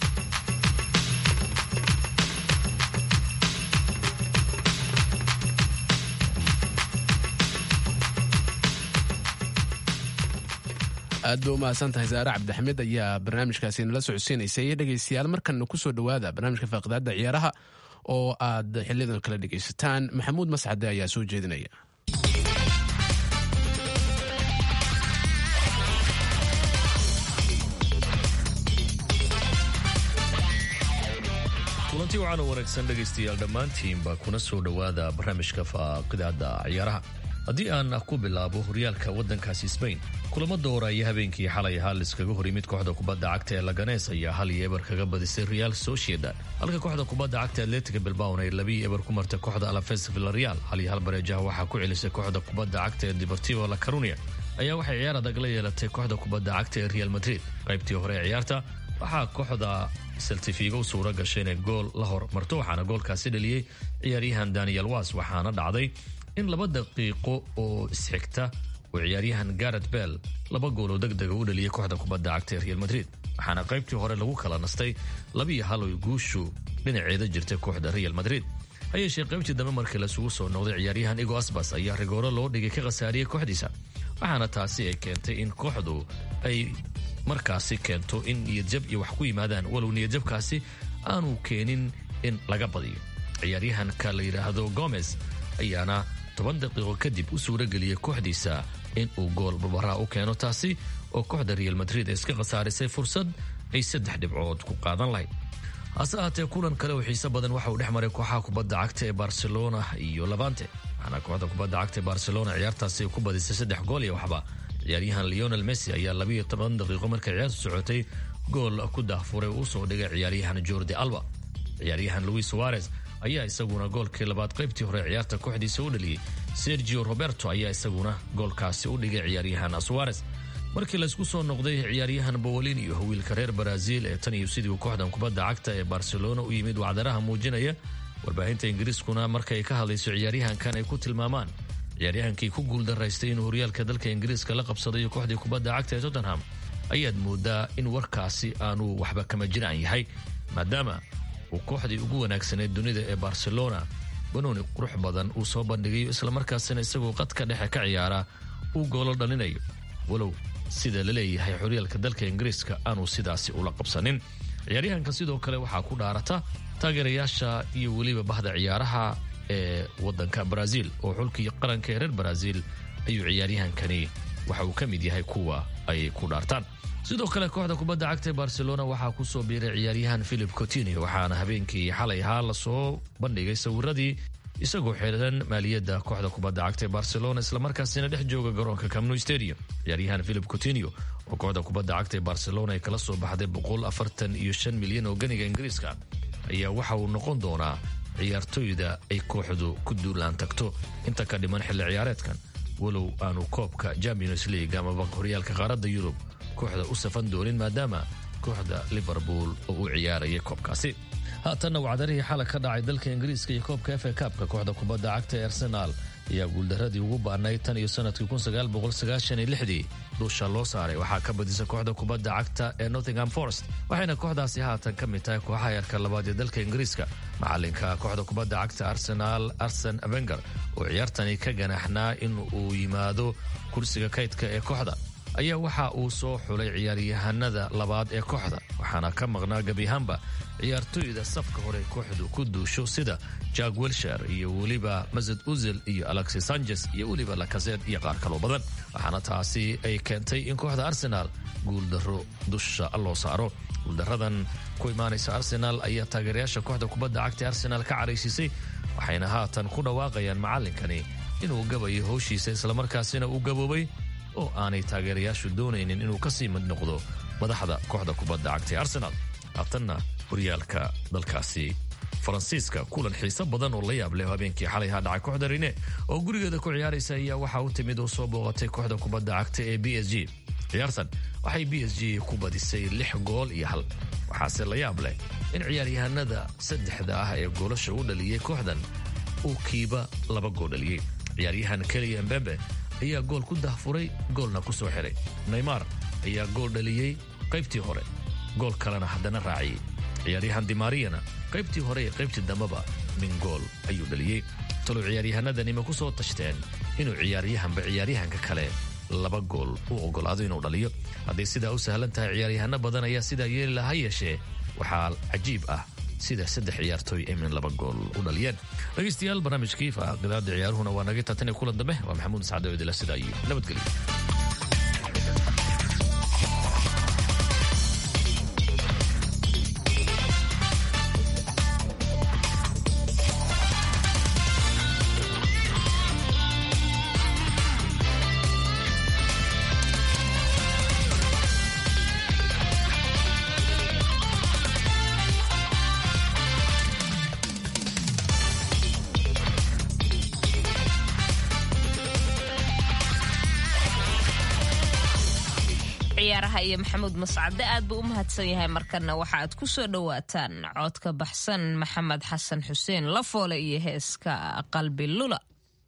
aad ba u mahadsan tahay saare cabdixamiid ayaa barnaamijkaasi nala socodsiinaysay dhegaystayaal markanna kusoo dhowaada barnaamijka faaqidaada ciyaaraha oo aad xiliyadan kala dhegaysataan maxamuud mascade ayaa soo jeedinaya kulanti wacan oo wanaagsan dhegaystayaal dhammaantiinba kuna soo dhowaada barnaamijka faaqidaada ciyaaraha haddii aan ku bilaabo horyaalka waddankaasi sbain kulamo doora ayaa habeenkii xalay ahaa liskaga hor yimid kooxda kubadda cagta ee laganees ayaa hal iyo eber kaga badisay real sociedad halka kooxda kubadda cagta atletica bilbaon ay labiyo eber ku martay kooxda alafes villareal hal iyo hal bareejaha waxaa ku celisay kooxda kubadda cagta ee deportivo la carunia ayaa waxay ciyaar adag la yeelatay kooxda kubadda cagta ee real madrid qaybtii hore ee ciyaarta waxaa kooxda seltifigo suura gashay inay gool la hor marto waxaana goolkaasi dhaliyey ciyaaryahan daniel was waxaana dhacday in laba daqiiqo oo isxigta oo ciyaaryahan garet bell laba gooloo degdega u dhaliyay kooxda kubadda cagta ee real madrid waxaana qaybtii hore lagu kala nastay labiyo hal oy guushu dhinaceeda jirtay kooxda real madrid ha yeeshee qaybtii dambe markii lasugu soo noqday ciyaaryahan igo asbas ayaa rigooro loo dhigay ka khasaariyey kooxdiisa waxaana taasi ay keentay in kooxdu ay markaasi keento in niyadjab iyo wax ku yimaadaan walow niyadjabkaasi aanu keenin in laga badiyo ciyaaryahanka la yidhaahdo gomez ayaana toban daqiiqo kadib u suura geliyey kooxdiisa in uu gool barbaraa u keeno taasi oo kooxda real madrid ay iska khasaarisay fursad ay saddex dhibcood ku qaadan lahayd hase ahaatee kulan kale oo xiise badan waxa uu dhex maray kooxaha kubadda cagta ee barcelona iyo labante waxaana kooxda kubadda cagta ee barcelona ciyaartaasi ku badisay saddex gool iyo waxba ciyaaryahan leonel messi ayaa labiiyo toban daqiiqo markay ciyaartu socotay gool ku daahfuray uu usoo dhigay ciyaaryahan jordi alba ciyaaryahan luis suarez ayaa isaguna goolkii labaad qaybtii hore ciyaarta kooxdiisa u dhaliyey sergio roberto ayaa isaguna goolkaasi u dhigay ciyaaryahan suarez markii laysku soo noqday ciyaaryahan bowolin iyo wiilka reer baraasiil ee tan iyo sidii kooxdan kubadda cagta ee barcelona u yimid wacdaraha muujinaya warbaahinta ingiriiskuna markay ka hadlayso ciyaaryahankan ay ku tilmaamaan ciyaaryahankii ku guuldaraystay inuu horyaalka dalka ingiriiska la qabsadayo kooxdii kubadda cagta ee tottenham ayaad moodaa in warkaasi aanu waxba kama jiraan yahay maadaama uu kooxdii ugu wanaagsaneyd dunida ee barcelona banooni qurux badan uu soo bandhigayo islamarkaasina isagoo qadka dhexe ka ciyaara uu goolo dhalinayo walow sida la leeyahay horyaalka dalka ingiriiska aanu sidaasi ula qabsanin ciyaaryahanka sidoo kale waxaa ku dhaarata taageerayaasha iyo weliba bahda ciyaaraha ee wadanka brazil oo xulkii qaranka ee reer brazil ayuu ciyaaryahankani waxa uu ka mid yahay kuwa ay ku dhaartaan sidoo kale kooxda kubadda cagta ee barcelona waxaa ku soo biiray ciyaaryahan philip cotinio waxaana habeenkii xalay ahaa lasoo bandhigay sawiradii isagoo xeeran maaliyadda kooxda kubadda cagta ee barcelona islamarkaasina dhex jooga garoonka camnu stadium ciyaaryahan philip cotinio oo kooxda kubadda cagta ee barcelona ay kala soo baxday boqol afartan iyo shan milyan oo ganiga ingiriiska ayaa waxa uu noqon doonaa ciyaartoyda ay kooxdu ku duulaan tagto inta ka dhiman xilli ciyaareedkan walow aanu koobka champions league amaba horyaalka qaaradda yurub kooxda u safan doonin maadaama kooxda liverpool oo u ciyaarayay koobkaasi haatanna wacdarihii xalay ka dhacay dalka ingiriiska iyo koobka f a kaabka kooxda kubadda cagta ee arsenaal ayaa guuldaradii ugu baanay tan iyo sanadkii dii dhuusha loo saaray waxaa ka badisa kooxda kubadda cagta ee nottingham forest waxayna kooxdaasi haatan ka mid tahay kooxaha yarka labaad ee dalka ingiriiska macalinka kooxda kubadda cagta arsenaal arsen avenger oo ciyaartani ka ganaxnaa in uu yimaado kursiga kaydka ee kooxda ayaa waxa uu soo xulay ciyaaryahanada labaad ee kooxda waxaana ka maqnaa gebiahaanba ciyaartoyda safka hore kooxdu ku duusho sida jack wilshar iyo weliba masad uzil iyo alexis sanchez iyo weliba lakaseed iyo qaar kaloo badan waxaana taasi ay keentay in kooxda arsenaal guuldaro dusha loo saaro guuldaradan ku imaanaysa arsenaal ayaa taageerayaasha kooxda kubadda cagta ee arsenaal ka caraysiisay waxayna haatan ku dhawaaqayaan macallinkani inuu gabayo howshiisa islamarkaasina uu gaboobay oo aanay taageerayaashu doonaynin inuu ka sii mid noqdo madaxda kooxda kubadda cagta ee arsenaal haatanna horyaalka dalkaasi faransiiska kulan xiise badan oo la yaab leh habeenkii xalay ha dhacay kooxda rine oo gurigeeda ku ciyaaraysa ayaa waxa u timid oo soo booqatay kooxda kubadda cagta ee b s g ciyaartan waxay b s g ku badisay lix gool iyo hal waxaase la yaab leh in ciyaaryahanada saddexda ah ee goolasha u dhaliyey kooxdan uu kiiba laba gool dhaliyey ciyaaryahan keliya mbembe ayaa gool ku dahfuray goolna ku soo xiray neymar ayaa gool dhaliyey qaybtii hore gool kalena haddana raaciyey ciyaaryahan dimariyana qaybtii hore ee qaybtii dambeba min gool ayuu dhaliyey talow ciyaaryahanadani ma ku soo tashteen inuu ciyaaryahanba ciyaaryahanka kale laba gool u ogolaado inuu dhaliyo hadday sidaa u sahlan tahay ciyaaryahano badan ayaa sidaa yeeli laha yeeshee waxaa cajiib ah sida saddex ciyaartooy ay min laba gool u dhaliyeen dhegaystayaal barnaamijkii faaqidaada ciyaaruhuna waa naga taatan kulan dambe waa maxamuud sacdo idila sidaa iyo nabadgelyo ciyaaraha iyo maxamuud mascade aad buu u mahadsan yahay markana waxa aad ku soo dhowaataan codka baxsan maxamed xasan xuseen lafoole iyo heeska qalbi lula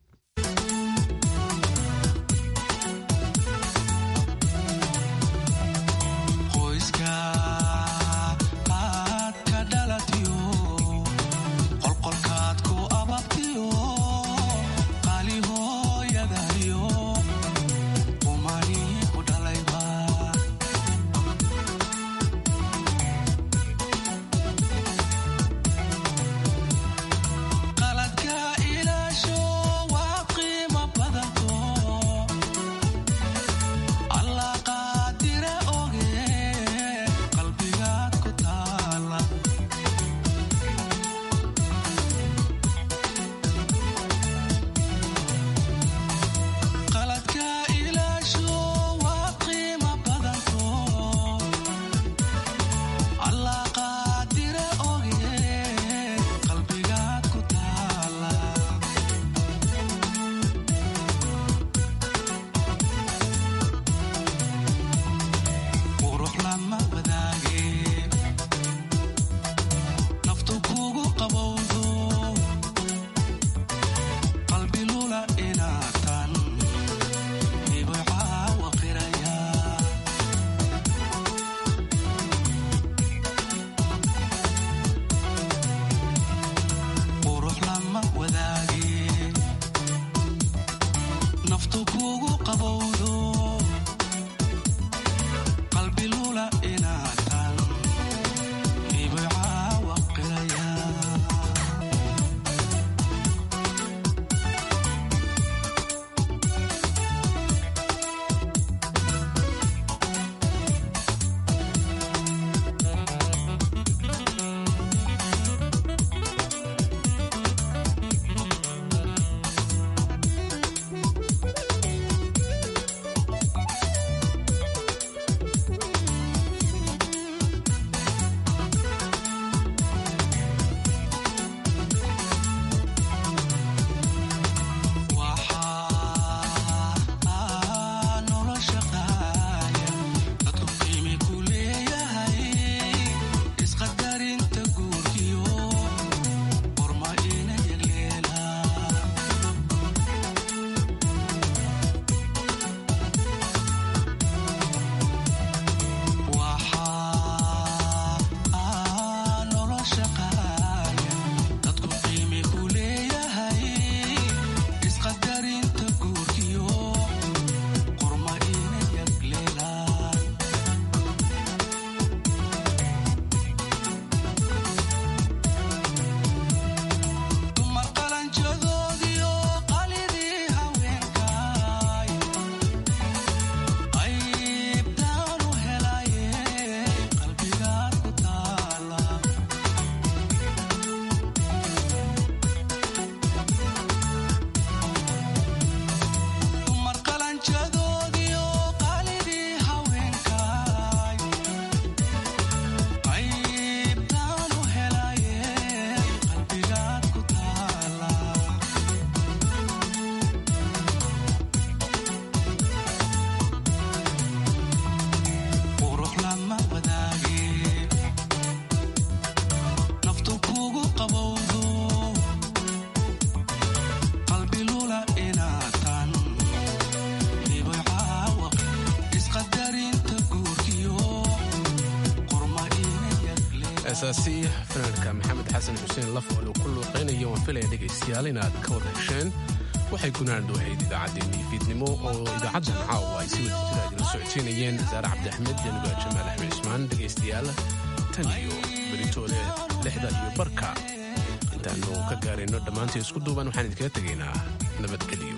heesaasi fanaanka maxamed xasan xuseen lafool uu ku luuqaynayo waan filaya dhegaystayaal inaad ka wada hesheen waxay gunaandu ahayd idaacaddeenii fiidnimo oo idaacaddan caawa ay si wada jira idila socodsiinayeen saare cabdiaxmed januga jamaal axmed cismaan dhegaystayaal tan iyo beritoole lixda iyo barka intaannu ka gaarayno dhammaantii isku duuban waxaan idinkaga tegaynaa nabadgelyo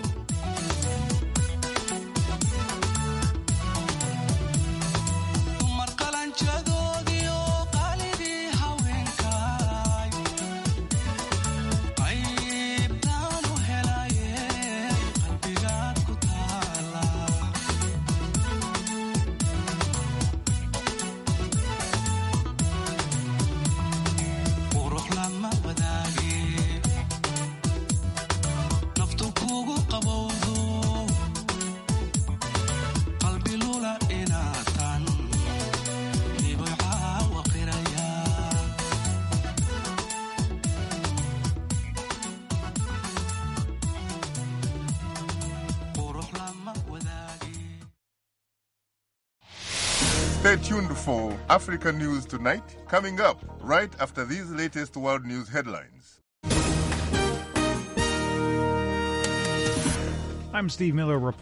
qabo Stay tuned for Africa News Tonight, coming up right after these latest world news headlines. I'm Steve Miller.